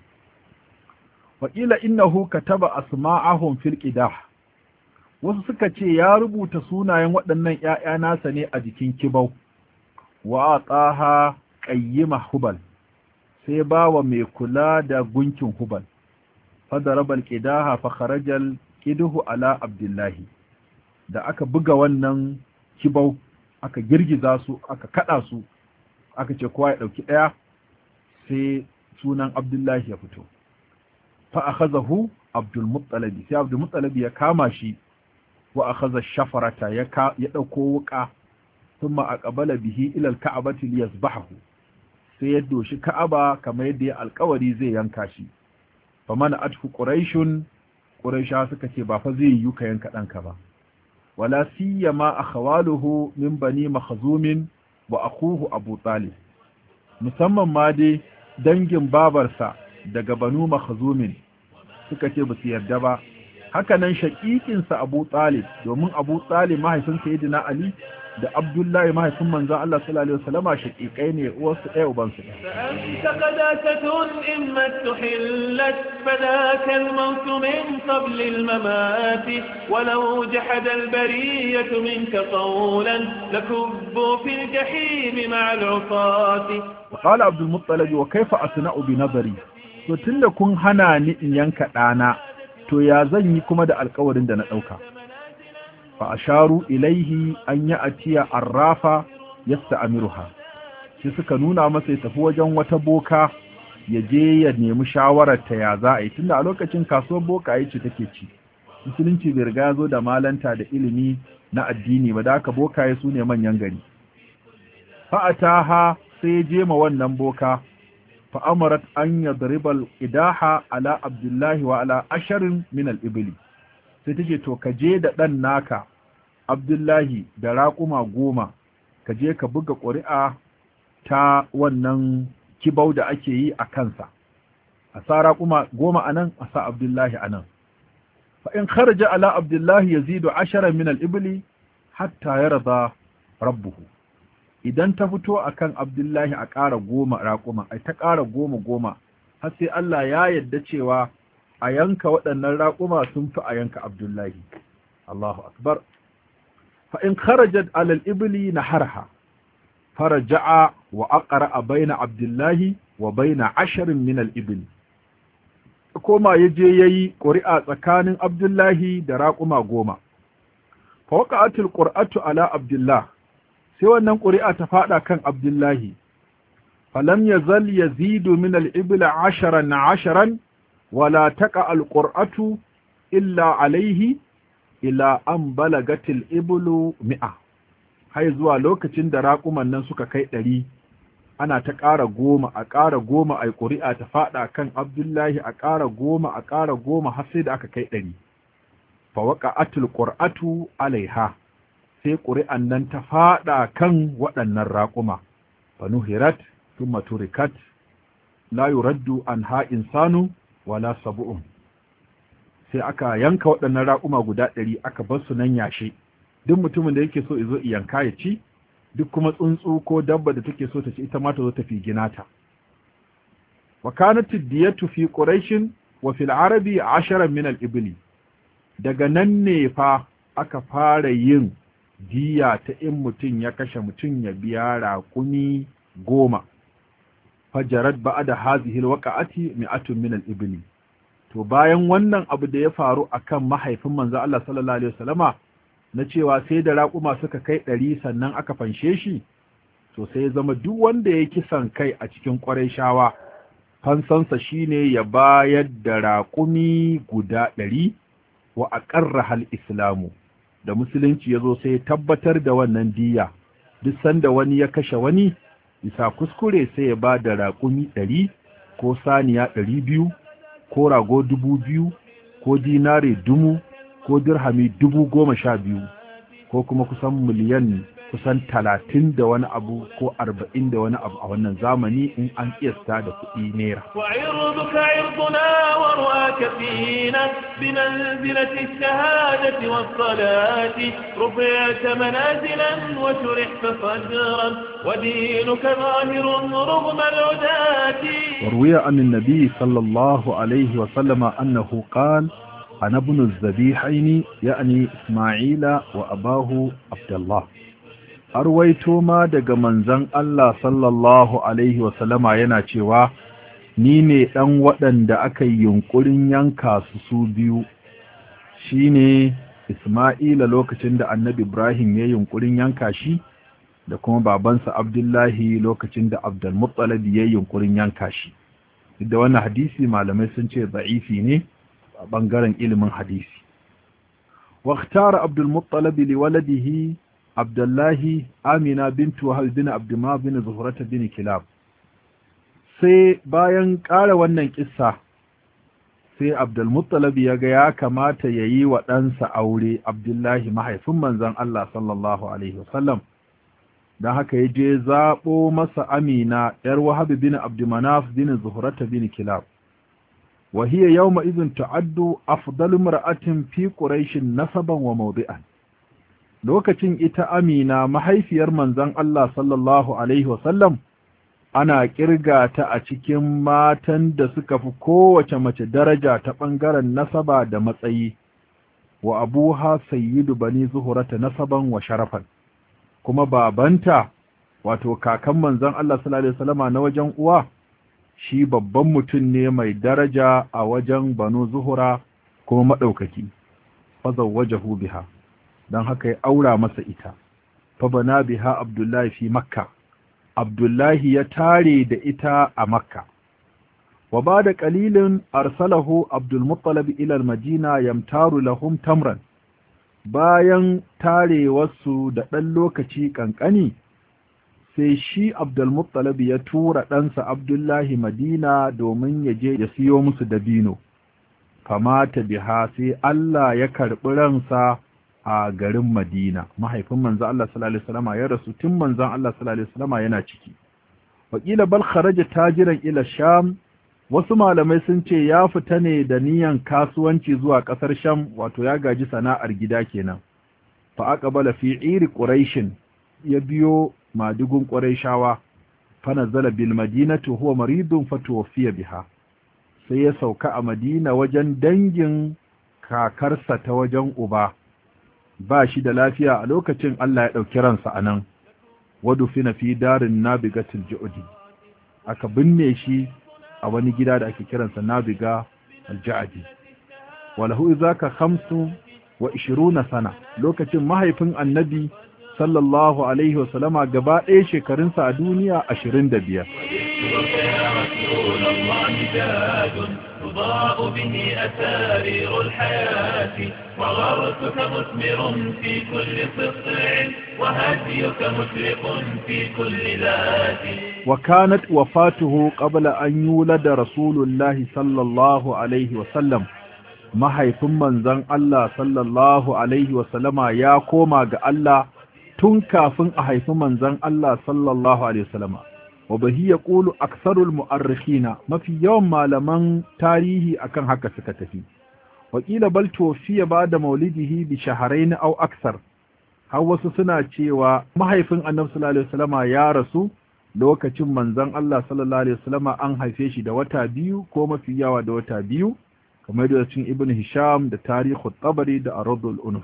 waƙila innahu kataba asma'ahum fil qidah wasu suka ce ya rubuta sunayen waɗannan ƴaƴa nasa ne a jikin kibau wa ataha qayyima hubal sai bawa mai kula da gunkin hubal fadaraba alqidaha fa kharajal qiduhu ala abdullahi da aka buga wannan kibau aka girgiza su aka kada su aka ce kowa ya dauki daya sai sunan abdullahi ya fito fa akhazahu abdul muttalib sai abdul muttalib ya kama shi wa akhadha shafarata ya ya dauko wuka thumma aqbala bihi ila alka'bati liyazbahu sai ya doshi ka'aba kamar yadda ya alkawari zai yanka shi famana atfu quraishun quraisha suka ce ba fa zai yi ka yanka danka ba wala siyama akhawaluhu min bani makhzumin wa akuhu abu talib musamman ma dai dangin babarsa daga banu makhzumin suka ce ba su yarda ba hakanan shaƙiƙinsa abu talib domin abu talib mahaifin sayyidina ali da abdullahi mahaifin manzon Allah sallallahu alaihi wasallama shaƙiƙai ne uwarsu ɗaya ubansu ɗaya فأنت قداسة إما تحلت فذاك الموت من قبل الممات ولو جحد البرية منك قولا لكبوا في الجحيم مع العصاة وقال عبد المطلب وكيف أصنع بنظري to tunda kun hana ni in yanka ɗana to ya zan yi kuma da alkawarin da na ɗauka fa asharu ilaihi an ya atiya arrafa yasta'miruha sai suka nuna masa ya tafi wajen wata boka ya je ya nemi shawarar ta ya za a yi tunda a lokacin kasuwar boka ce take ci musulunci bai riga ya zo da malanta da ilimi na addini ba da haka bokaye su ne manyan gari fa'ataha sai ya je ma wannan boka fa'amarat an yadribal idaha ala abdullahi wa ala asharin min al-ibli sai take to ka je da ɗan naka abdullahi da raƙuma goma ka je ka buga ƙuri'a ta wannan kibau da ake yi a kansa a sa raƙuma goma a nan a sa abdullahi a nan fa in kharaja ala abdullahi yazidu ashara min al-ibli hatta yarda rabbuhu idan ta fito akan abdullahi a ƙara goma raƙuma ai ta ƙara goma goma har sai Allah ya yadda cewa a yanka waɗannan raƙuma sun fi a yanka abdullahi Allahu akbar fa in kharajat alal ibli naharha faraja'a wa aqra baina abdullahi wa baina asharin min al ibli koma yaje yayi ƙuri'a tsakanin abdullahi da raƙuma goma fa waqa'atul qur'atu ala abdullah sai wannan ƙuri'a ta faɗa kan abdullahi falam yazal yazidu min al-ibl asharan asharan wala taqa al-qur'atu illa alayhi ila an balagatil iblu mi'a har zuwa lokacin da raƙuman nan suka kai ɗari ana ta ƙara goma a ƙara goma a ƙuri'a ta faɗa kan abdullahi a ƙara goma a ƙara goma har sai da aka kai ɗari fa waqa'atul qur'atu alaiha sai ƙuri'an nan ta faɗa kan waɗannan raƙuma fanuhirat thumma turikat la yuraddu anha insanu wala sab'un sai aka yanka waɗannan raƙuma guda ɗari aka bar su nan yashe duk mutumin da yake so izo yanka ya ci duk kuma tsuntsu ko dabba da take so ta ci ita ma ta zo ta fi ginata wa kanat diyatu fi quraishin wa fil arabi 10 min al ibli daga nan ne fa aka fara yin diya ta in mutum ya kashe mutum ya biya raƙumi goma fajarat ba'da hazihi alwaqa'ati mi'atun min al-ibli to bayan wannan abu da ya faru akan mahaifin manzo Allah sallallahu alaihi wasallama na cewa sai da raƙuma suka kai ɗari sannan aka fanshe shi to sai ya zama duk wanda ya kisan kai a cikin ƙwarai shawa fansansa shine ya bayar da raƙumi guda ɗari wa aqarra hal islamu da musulunci ya zo sai ya tabbatar da wannan diya duk sanda wani ya kashe wani bisa kuskure sai ya ba da raƙumi ɗari ko saniya ɗari biyu ko rago dubu biyu ko dinare dumu ko dirhami dubu goma sha biyu ko kuma kusan miliyan kusan talatin da wani abu ko arba'in da wani abu a wannan zamani in an kiyasta da kuɗi naira. وعرضك عرضنا ورواك فينا بمنزلة الشهادة والصلاة رفعت منازلا وشرحت صدرا ودينك ظاهر رغم العداة وروي عن النبي صلى الله عليه وسلم أنه قال أنا ابن الذبيحين يعني إسماعيل وأباه عبد الله arwaito ma daga manzon Allah sallallahu alaihi wasallama yana cewa ni ne ɗan waɗanda aka yi yunƙurin yanka su su biyu shine Isma'ila lokacin da Annabi Ibrahim ya yunƙurin yanka shi da kuma babansa Abdullahi lokacin da Abdul Muttalib ya yunƙurin yanka shi duk da wannan hadisi malamai sun ce za'ifi ne a bangaren ilimin hadisi واختار عبد المطلب لولده Abdullahi Amina bintu Wahab bin Abdullah bin Zuhrata bin Kilab sai bayan ƙara wannan kissa sai Abdul Muttalib ya ga ya kamata yayi wa ɗansa aure Abdullahi mahaifin manzon Allah sallallahu alaihi wasallam dan haka ya je zabo masa Amina yar Wahab bin Abdulmanaf bin Zuhrata bin Kilab wa hiya yawma idhin ta'addu afdalu mar'atin fi quraish nasaban wa mawdi'an lokacin ita amina mahaifiyar manzon Allah sallallahu Alaihi wasallam ana kirga ta a cikin matan da suka fi kowace mace daraja ta ɓangaren nasaba da matsayi wa abuha sayyidu bani zuhurata nasaban wa sharafan kuma babanta wato kakan manzon Allah sallallahu Alaihi wasallama na wajen uwa shi babban mutum ne mai daraja a wajen banu zuhura kuma maɗaukaki fazawwajahu biha don haka ya aura masa ita fa bana biha abdullahi fi makka abdullahi ya tare da ita a makka wa ba da ƙalilin arsalahu abdulmuttalab ilal madina yamtaru lahum tamran bayan tarewarsu da ɗan lokaci ƙanƙani sai shi abdulmuttalab ya tura ɗansa abdullahi madina domin ya je ya siyo musu dabino famata biha sai Allah ya karɓi ransa a garin Madina mahaifin manzo Allah sallallahu alaihi wasallam ya rasu tun manzon Allah sallallahu alaihi wasallam yana ciki wakila bal kharaja tajiran ila sham wasu malamai sun ce ya fita ne da niyan kasuwanci zuwa kasar sham wato ya gaji sana'ar gida kenan fa aqbala fi iri quraishin ya biyo madugun quraishawa fa nazala bil madinati huwa maridun fatuwfiya biha sai ya sauka a madina wajen dangin kakarsa ta wajen uba ba shi da lafiya a lokacin Allah ya ɗauki ransa a nan wadu fina fi darin nabigatul ju'udi aka binne shi a wani gida da ake kiransa nabiga al-ja'adi walahu zaka khamsu wa ishiruna sana lokacin mahaifin annabi sallallahu alaihi wasallama gaba ɗaya shekarunsa a duniya ashirin da biyar تضاء به أسارير الحياة وغرسك مثمر في كل سطع وهديك مشرق في كل ذات وكانت وفاته قبل أن يولد رسول الله صلى الله عليه وسلم mahaifin manzon Allah sallallahu alaihi wasallama ya koma ga Allah tun kafin a haifi manzon Allah sallallahu alaihi wasallama wa bahi ya ƙulu aksarul mu'arrikhina mafi yawan malaman tarihi akan haka suka tafi wakila bal tofiya ba da maulidihi bi shaharain au aksar har wasu suna cewa mahaifin annabi sallallahu alaihi wasallama ya rasu lokacin manzon Allah sallallahu alaihi wasallama an haife shi da wata biyu ko mafi yawa da wata biyu kamar da cikin ibn hisham da tarihu tabari da aradul unuf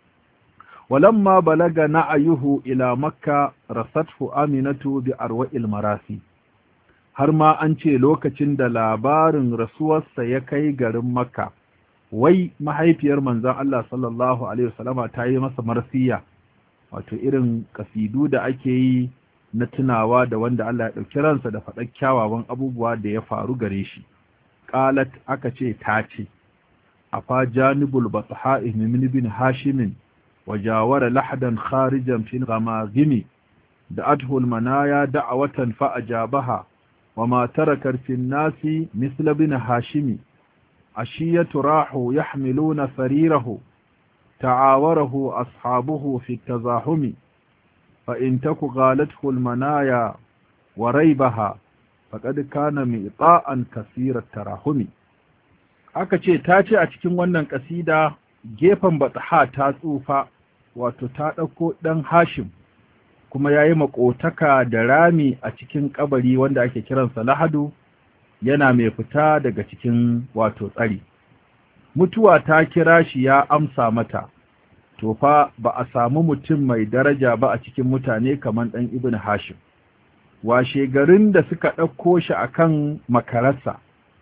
walamma balaga na'ayuhu ila makka rasathu aminatu bi arwa'il marasi har ma an ce lokacin da labarin rasuwarsa ya kai garin makka wai mahaifiyar manzon Allah sallallahu alaihi wasallama ta yi masa marsiya wato irin kasidu da ake yi na tunawa da wanda Allah ya ɗauki ransa da faɗar kyawawan abubuwa da ya faru gare shi qalat aka ce ta ce afa janibul batha'i min bin hashimin وجاور لحدا خارجا في الغماغم دعته المنايا دعوة فأجابها وما ترك في الناس مثل بن هاشم عشية راح يحملون سريره تعاوره أصحابه في التزاحم فإن تك غالته المنايا وريبها فقد كان مئطاء كثير التراحم aka ce ta ce a cikin wannan kasida gefen batha ta tsufa wato ta ɗauko ɗan hashim kuma ya yi maƙotaka da rami a cikin ƙabari wanda ake kiransa lahadu yana mai fita daga cikin wato tsari mutuwa ta kira shi ya amsa mata to fa ba a samu mutum mai daraja ba a cikin mutane kamar ɗan ibn hashim washe garin da suka ɗauko shi akan makararsa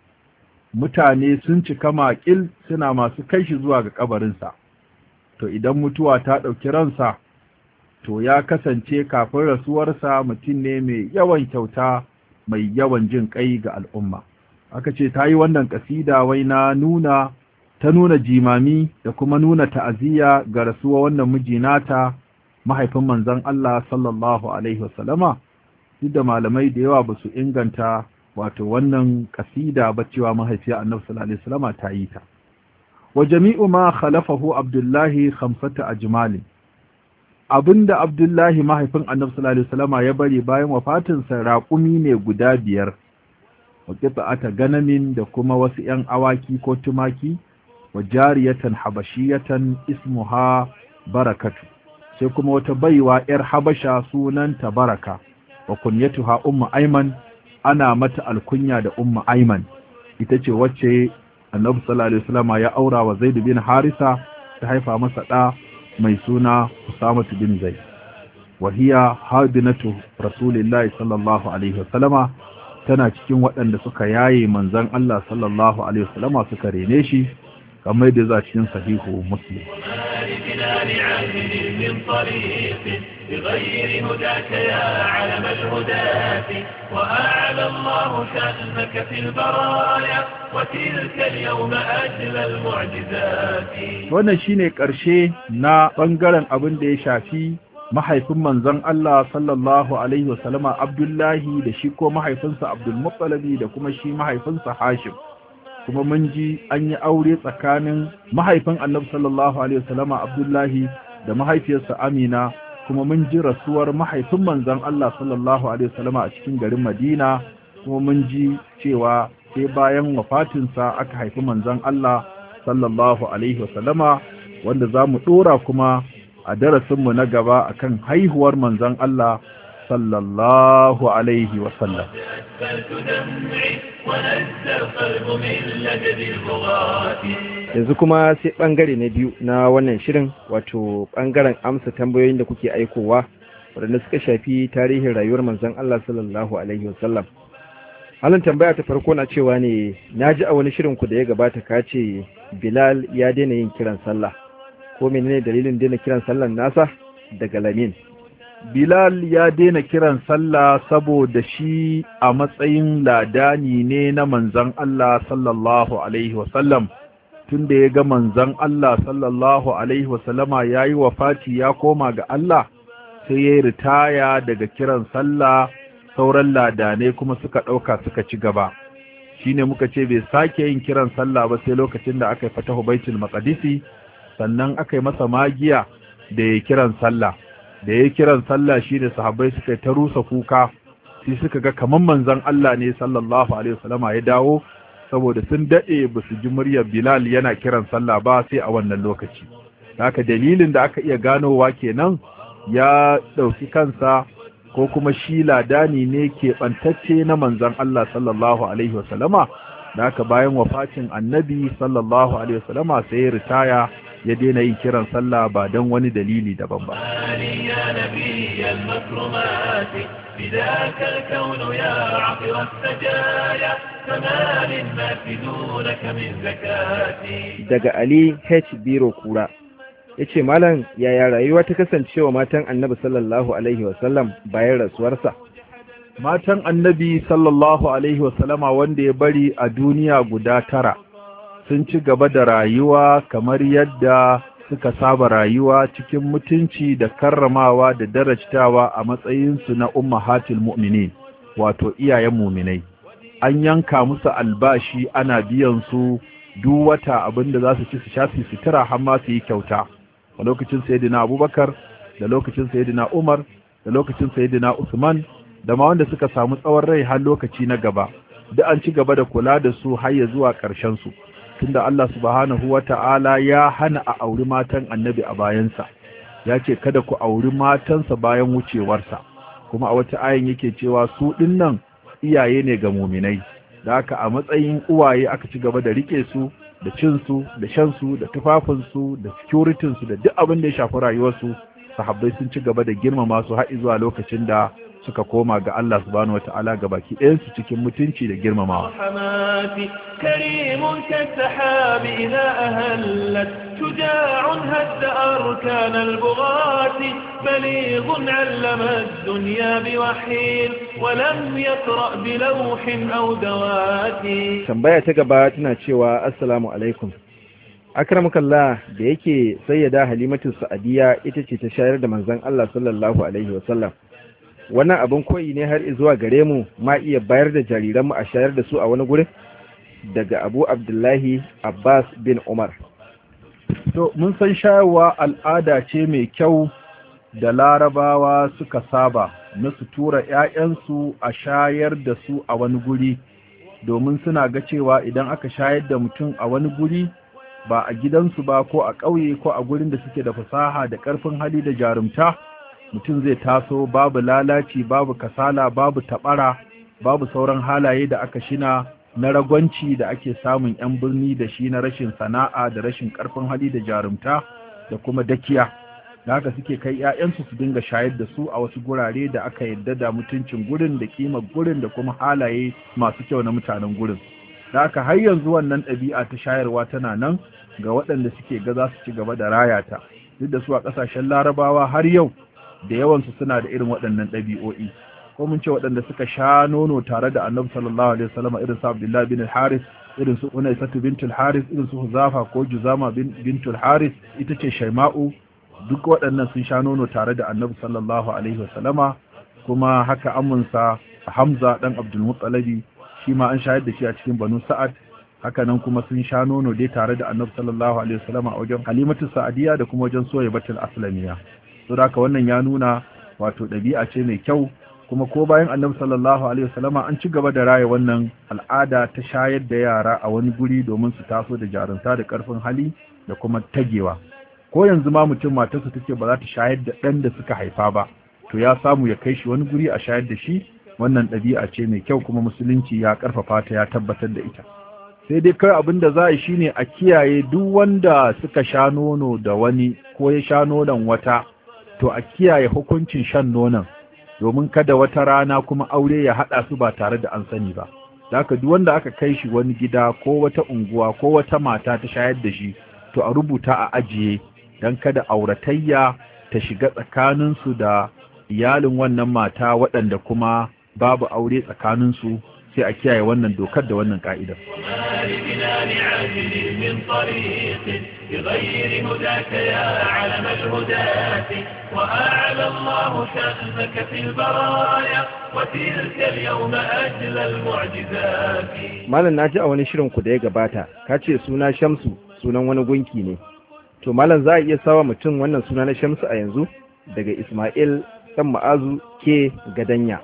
mutane sun cika makil suna masu kai shi zuwa ga kabarinsa to idan mutuwa ta ɗauki ransa to ya kasance kafin rasuwarsa mutum ne mai yawan kyauta mai yawan jin kai ga al'umma aka ce ta yi wannan ƙasida wai na nuna ta nuna jimami da kuma nuna ta'aziyya ga rasuwa wannan miji nata mahaifin manzon Allah sallallahu alaihi wasallama duk da malamai da yawa ba su inganta wato wannan kasida ba cewa mahaifiya annabi sallallahu alaihi wasallam ta yi ta wa jami'u ma khalafahu abdullahi khamsata ajmal abinda abdullahi mahaifin annabi sallallahu alaihi wasallam ya bari bayan wafatin sa raqumi ne guda biyar wa qita'ata ganamin da kuma wasu yan awaki ko tumaki wa jariyatan habashiyatan ismuha barakatu sai kuma wata baiwa yar habasha sunanta baraka wa kunyatuha ummu ayman ana mata alkunya da umma aiman ita ce wacce annabi sallallahu alaihi wasallam ya aura wa zaid bin harisa ta haifa masa da mai suna usama bin zaid wa hiya hadinatu rasulillahi sallallahu alaihi wasallam tana cikin waɗanda suka yaye manzon Allah sallallahu alaihi wasallam suka rene shi kamar da za cikin sahihu muslim بغير هداك يا علم الهداة وأعلى الله شأنك في البرايا وتلك اليوم أجل المعجزات wannan shine ƙarshe na ɓangaren abin da ya shafi mahaifin manzon Allah sallallahu alaihi wasallama Abdullahi da shi ko mahaifinsa Abdul Muttalibi da kuma shi mahaifinsa Hashim kuma mun ji an yi aure tsakanin mahaifin Annabi sallallahu alaihi wasallama Abdullahi da mahaifiyarsa Amina kuma mun ji rasuwar mahaifin manzon Allah sallallahu alaihi wasallama a cikin garin Madina kuma mun ji cewa sai bayan wafatinsa aka haifi manzon Allah sallallahu alaihi wasallama wanda za mu dora kuma a darasinmu na gaba akan haihuwar manzon Allah sallallahu alaihi wasallam أسفلت دمعي ونزى القلب من لجد البغاة yanzu kuma sai bangare na biyu na wannan shirin wato bangaren amsa tambayoyin da kuke aikowa waɗanda suka shafi tarihin rayuwar manzon Allah sallallahu alaihi wasallam halin tambaya ta farko na cewa ne na ji a wani shirin ku da ya gabata ka ce Bilal ya daina yin kiran sallah ko menene dalilin daina kiran sallan nasa daga Lamin Bilal ya daina kiran sallah saboda shi a matsayin ladani ne na manzan Allah sallallahu Alaihi wasallam tun da ya ga manzan Allah sallallahu Alaihi wasallama ya yi wafati ya koma ga Allah sai ya yi ritaya daga kiran sallah sauran ladanai kuma suka ɗauka suka ci gaba shi ne muka ce bai sake yin kiran sallah ba sai lokacin da aka yi fatahu baitul maqdisi sannan aka yi masa magiya da ya kiran sallah da ya kiran sallah shi ne sahabbai suka ta rusa kuka sai suka ga kaman manzon Allah ne sallallahu alaihi wasallama ya dawo saboda sun dade ba su ji muryar Bilal yana kiran sallah ba sai a wannan lokaci haka dalilin da aka iya ganowa kenan ya dauki kansa ko kuma shi ladani ne ke bantacce na manzon Allah sallallahu alaihi wasallama da haka bayan wafatin annabi sallallahu alaihi wasallama sai ya ritaya ya daina yin kiran sallah ba don wani dalili daban ba. يا نبي المكرمات بذاك الكون يا عطر السجايا فما للناس دونك من زكاتي daga Ali H Biro Kura yace malam yaya rayuwa ta kasancewa matan Annabi sallallahu alaihi wasallam bayan rasuwarsa Matan annabi sallallahu alaihi wasallama wanda ya bari a duniya guda tara sun ci gaba da rayuwa kamar yadda suka saba rayuwa cikin mutunci da karramawa da darajtawa a matsayinsu na ummahatul mu'minin wato iyayen muminai an yanka musu albashi ana biyan su duk wata abinda za su ci su sha su sutura har ma su yi kyauta a lokacin sayyidina abubakar da lokacin sayyidina umar da lokacin sayyidina usman da ma wanda suka samu tsawon rai har lokaci na gaba duk an ci gaba da kula da su har ya zuwa ƙarshen su tunda Allah subhanahu wata'ala ya hana a auri matan annabi a bayansa ya ce kada ku auri matansa bayan wucewarsa kuma a wata ayin yake cewa su dinnan iyaye ne ga muminai da haka a matsayin uwaye aka ci gaba da rike su da cin su da shan su da tufafin su da security su da duk abin da ya shafi rayuwarsu sahabbai sun ci gaba da girmama su har zuwa lokacin da suka koma ga Allah subhanahu wata'ala ga baki ɗayansu cikin mutunci da girmamawa. حماتي كريم كالسحاب إذا أهلت شجاع هد أركان البغاة بليغ علم الدنيا بوحي ولم يقرأ بلوح أو دوات tambaya ta gaba tana cewa assalamu alaikum akramakallah da yake sayyada halimatu sa'adiya ita ce ta shayar da manzon Allah sallallahu alaihi wasallam wannan abin koyi ne har zuwa gare mu ma iya bayar da jariranmu a shayar da su a wani gurin daga abu abdullahi abbas bin umar To, mun san shayarwa al'ada ce mai kyau da larabawa suka saba na su tura ‘ya'yansu a shayar da su a wani guri, domin suna ga cewa idan aka shayar da mutum a wani guri ba a gidansu ba ko a ƙauye ko a gurin da suke da fasaha da ƙarfin hali da jarumta, mutum zai taso babu lalaci, babu kasala, babu taɓara, babu sauran halaye da aka shina na ragwanci da ake samun 'yan birni da shi na rashin sana'a da rashin karfin hali da jarumta da kuma dakiya da haka suke kai 'ya'yansu su dinga shayar da su a wasu gurare da aka yadda da mutuncin gurin da kimar gurin da kuma halaye masu kyau na mutanen gurin da haka har yanzu wannan ɗabi'a ta shayarwa tana nan ga waɗanda suke ga za su ci gaba da raya ta duk da su a ƙasashen larabawa har yau da yawansu suna da irin waɗannan ɗabi'o'i ko mun ce waɗanda suka sha nono tare da annabi sallallahu alaihi wasallam irin su abdullahi bin al-haris irin su unaisatu bint al-haris irin su huzafa ko juzama bint al-haris ita ce shaima'u duk waɗannan sun sha nono tare da annabi sallallahu alaihi wasallama kuma haka amunsa hamza dan abdul muttalibi shi ma an shayar da shi a cikin banu sa'ad haka nan kuma sun sha nono dai tare da annabi sallallahu alaihi wasallama a wajen halimatu sa'adiya da kuma wajen soyaybatul aslamiya saboda haka wannan ya nuna wato ɗabi'a ce mai kyau kuma ko bayan annabi sallallahu alaihi wasallama an ci gaba da raya wannan al'ada ta shayar da yara a wani guri domin su taso da jarunta da karfin hali da kuma tagewa ko yanzu ma mutum matarsa take ba za ta shayar da ɗan da suka haifa ba to ya samu ya kai shi wani guri a shayar da shi wannan ɗabi'a ce mai kyau kuma musulunci ya ƙarfafa ta ya tabbatar da ita sai dai kai abin da za a yi shine a kiyaye duk wanda suka sha nono da wani ko ya sha nonon wata to a kiyaye hukuncin shan nonon domin kada wata rana kuma aure ya haɗa su ba tare da an sani ba haka duk wanda aka kai shi wani gida ko wata unguwa ko wata mata ta shayar da shi to a rubuta a ajiye don kada auratayya ta shiga tsakaninsu da iyalin wannan mata waɗanda kuma babu aure tsakaninsu sai a kiyaye wannan dokar da wannan ka'idar. بغير هداك يا علم الهداة وأعلى الله شأنك في البرايا وتلك اليوم أجل المعجزات malam na ji a wani shirin ku da ya gabata ka ce suna shamsu sunan wani gunki ne to malam za a iya sawa mutum wannan suna na shamsu a yanzu daga ismail dan ma'azu ke gadanya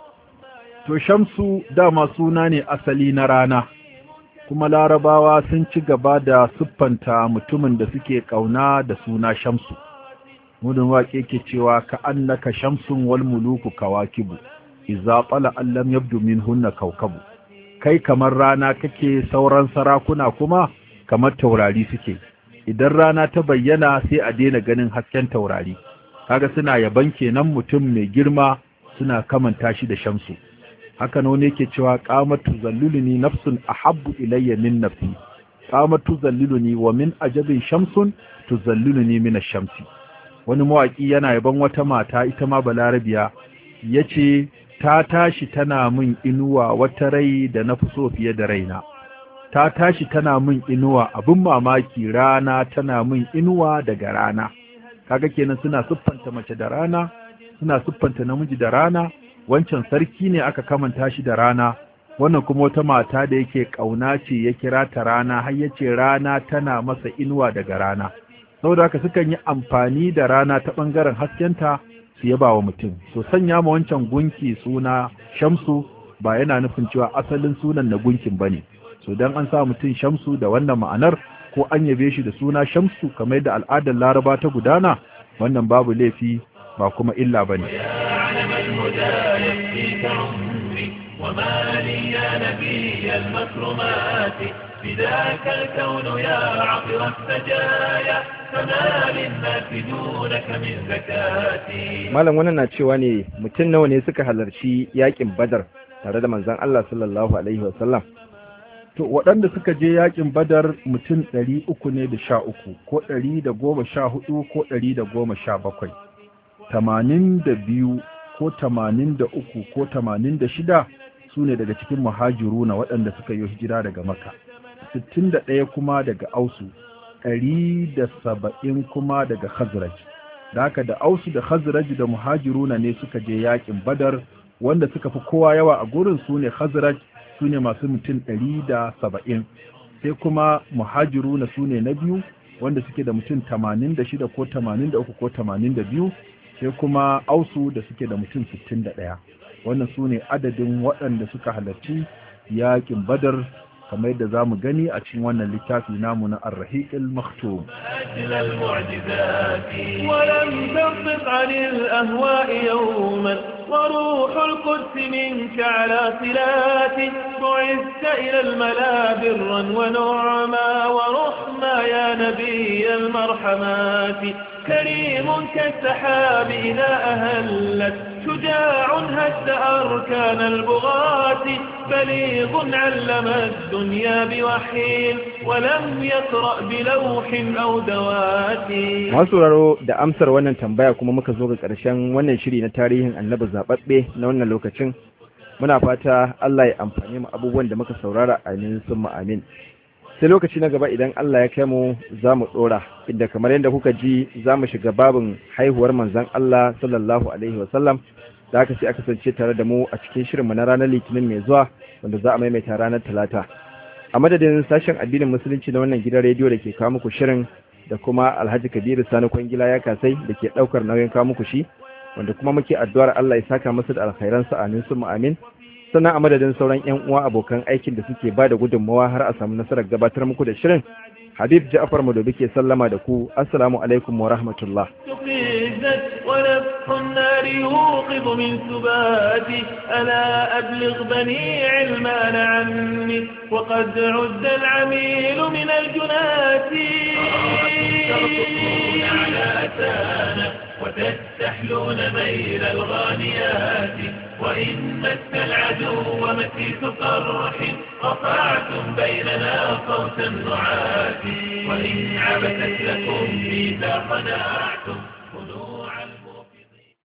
To Shamsu dama suna ne asali na rana, kuma larabawa sun ci gaba da siffanta mutumin da suke ƙauna da suna Shamsu. Mudin waƙe ke cewa ka annaka Shamsun wal muluku kawakibu, iza tsala allam yabdu min hunna kaukabu. Kai kamar rana kake sauran sarakuna kuma kamar taurari suke. Idan rana ta bayyana sai a daina ganin hasken taurari. Kaga suna yaban kenan mutum mai girma suna kamanta shi da Shamsu. haka ne wani yake cewa qamatu zalluluni nafsun ahabbu ilayya min nafsi qamatu zalluluni wa min ajabin shamsun tuzalluluni min ash-shamsi wani mawaki yana yaban wata mata ita ma balarabiya yace ta tashi tana min inuwa wata rai da na fi so fiye da raina ta tashi tana min inuwa abin mamaki rana tana min inuwa daga rana kaga kenan suna siffanta mace da rana suna siffanta namiji da rana wancan sarki ne aka kamanta shi da rana wannan kuma wata mata da yake kauna ce ya kira ta rana har yace rana tana masa inuwa daga rana saboda haka sukan yi amfani da rana ta bangaren haskenta su yaba wa mutum to sanya ma wancan gunki suna shamsu ba yana nufin cewa asalin sunan na gunkin bane so dan an sa mutum shamsu da wannan ma'anar ko an yabe shi da suna shamsu kamar da al'adar laraba ta gudana wannan babu laifi ba kuma illa bane يعلم الهدى يكفيك عمري وما لي يا نبي المكرمات بذاك الكون يا عطر السجايا فما للناس دونك من زكاتي malam wannan na cewa ne mutum nawa ne suka halarci yakin badar tare da manzon Allah sallallahu alaihi wasallam To waɗanda suka je yakin badar mutum ɗari uku ne da sha uku ko ɗari da goma sha hudu ko ɗari da goma sha bakwai. Tamanin da biyu ko tamanin da uku ko tamanin da shida su ne daga cikin muhajiru na waɗanda suka yi hijira daga maka. Sittin da ɗaya kuma daga ausu, ɗari da saba'in kuma daga khazraj. Da haka da ausu da khazraj da muhajiruna ne suka je yakin badar wanda suka fi kowa yawa a gurin su ne khazraj su ne masu mutum ɗari da saba'in sai kuma muhajiru na su ne na biyu wanda suke da mutum tamanin da shida ko tamanin da uku ko tamanin da biyu sai kuma ausu da suke da mutum sittin da ɗaya wannan su ne adadin waɗanda suka halarci yaƙin badar kamar yadda za mu gani a cikin wannan littafi namu na arrahiqil maktum أجل المعجزات ولم تنطق عن الأهواء يوما وروح القدس منك على صلات بعثت إلى الملا برا ونعما ورحما يا نبي المرحمات كريم كالسحاب إذا أهلت شجاع هز أركان البغاة بليغ علم الدنيا بوحي ولم يقرأ بلوح أو دوات masu sauraro da amsar wannan tambaya kuma muka zo ga ƙarshen wannan shiri na tarihin annabi zaɓaɓɓe na wannan lokacin muna fata Allah ya amfani mu abubuwan da muka saurara amin sun amin sai lokaci na gaba idan Allah ya kai mu za mu ɗora inda kamar yadda kuka ji za mu shiga babin haihuwar manzon Allah sallallahu alaihi wasallam da aka sai aka kasance tare da mu a cikin shirinmu na ranar litinin mai zuwa wanda za a maimaita ranar talata a madadin sashen addinin musulunci na wannan gidan rediyo da ke kawo muku shirin da kuma alhaji kabiru sani kwangila ya kasai da ke ɗaukar nauyin kawo muku shi wanda kuma muke addu'ar Allah ya saka masa da alkhairansa amin sun amin sannan a madadin sauran yan uwa abokan aikin da suke ba da gudunmawa har a samu nasarar gabatar muku da shirin habib ja'far madobi ke sallama da ku assalamu alaikum wa rahmatullah تقيزت ونفخ النار يوقظ من سباتي ألا أبلغ بني علمان عني وقد عد العميل من الجنات ترقصون على أتانا وتستحلون ميل الغانيات وإن مس العدو مسيس قرح قطعتم بيننا صوت النعات وإن عبثت لكم إذا قنعتم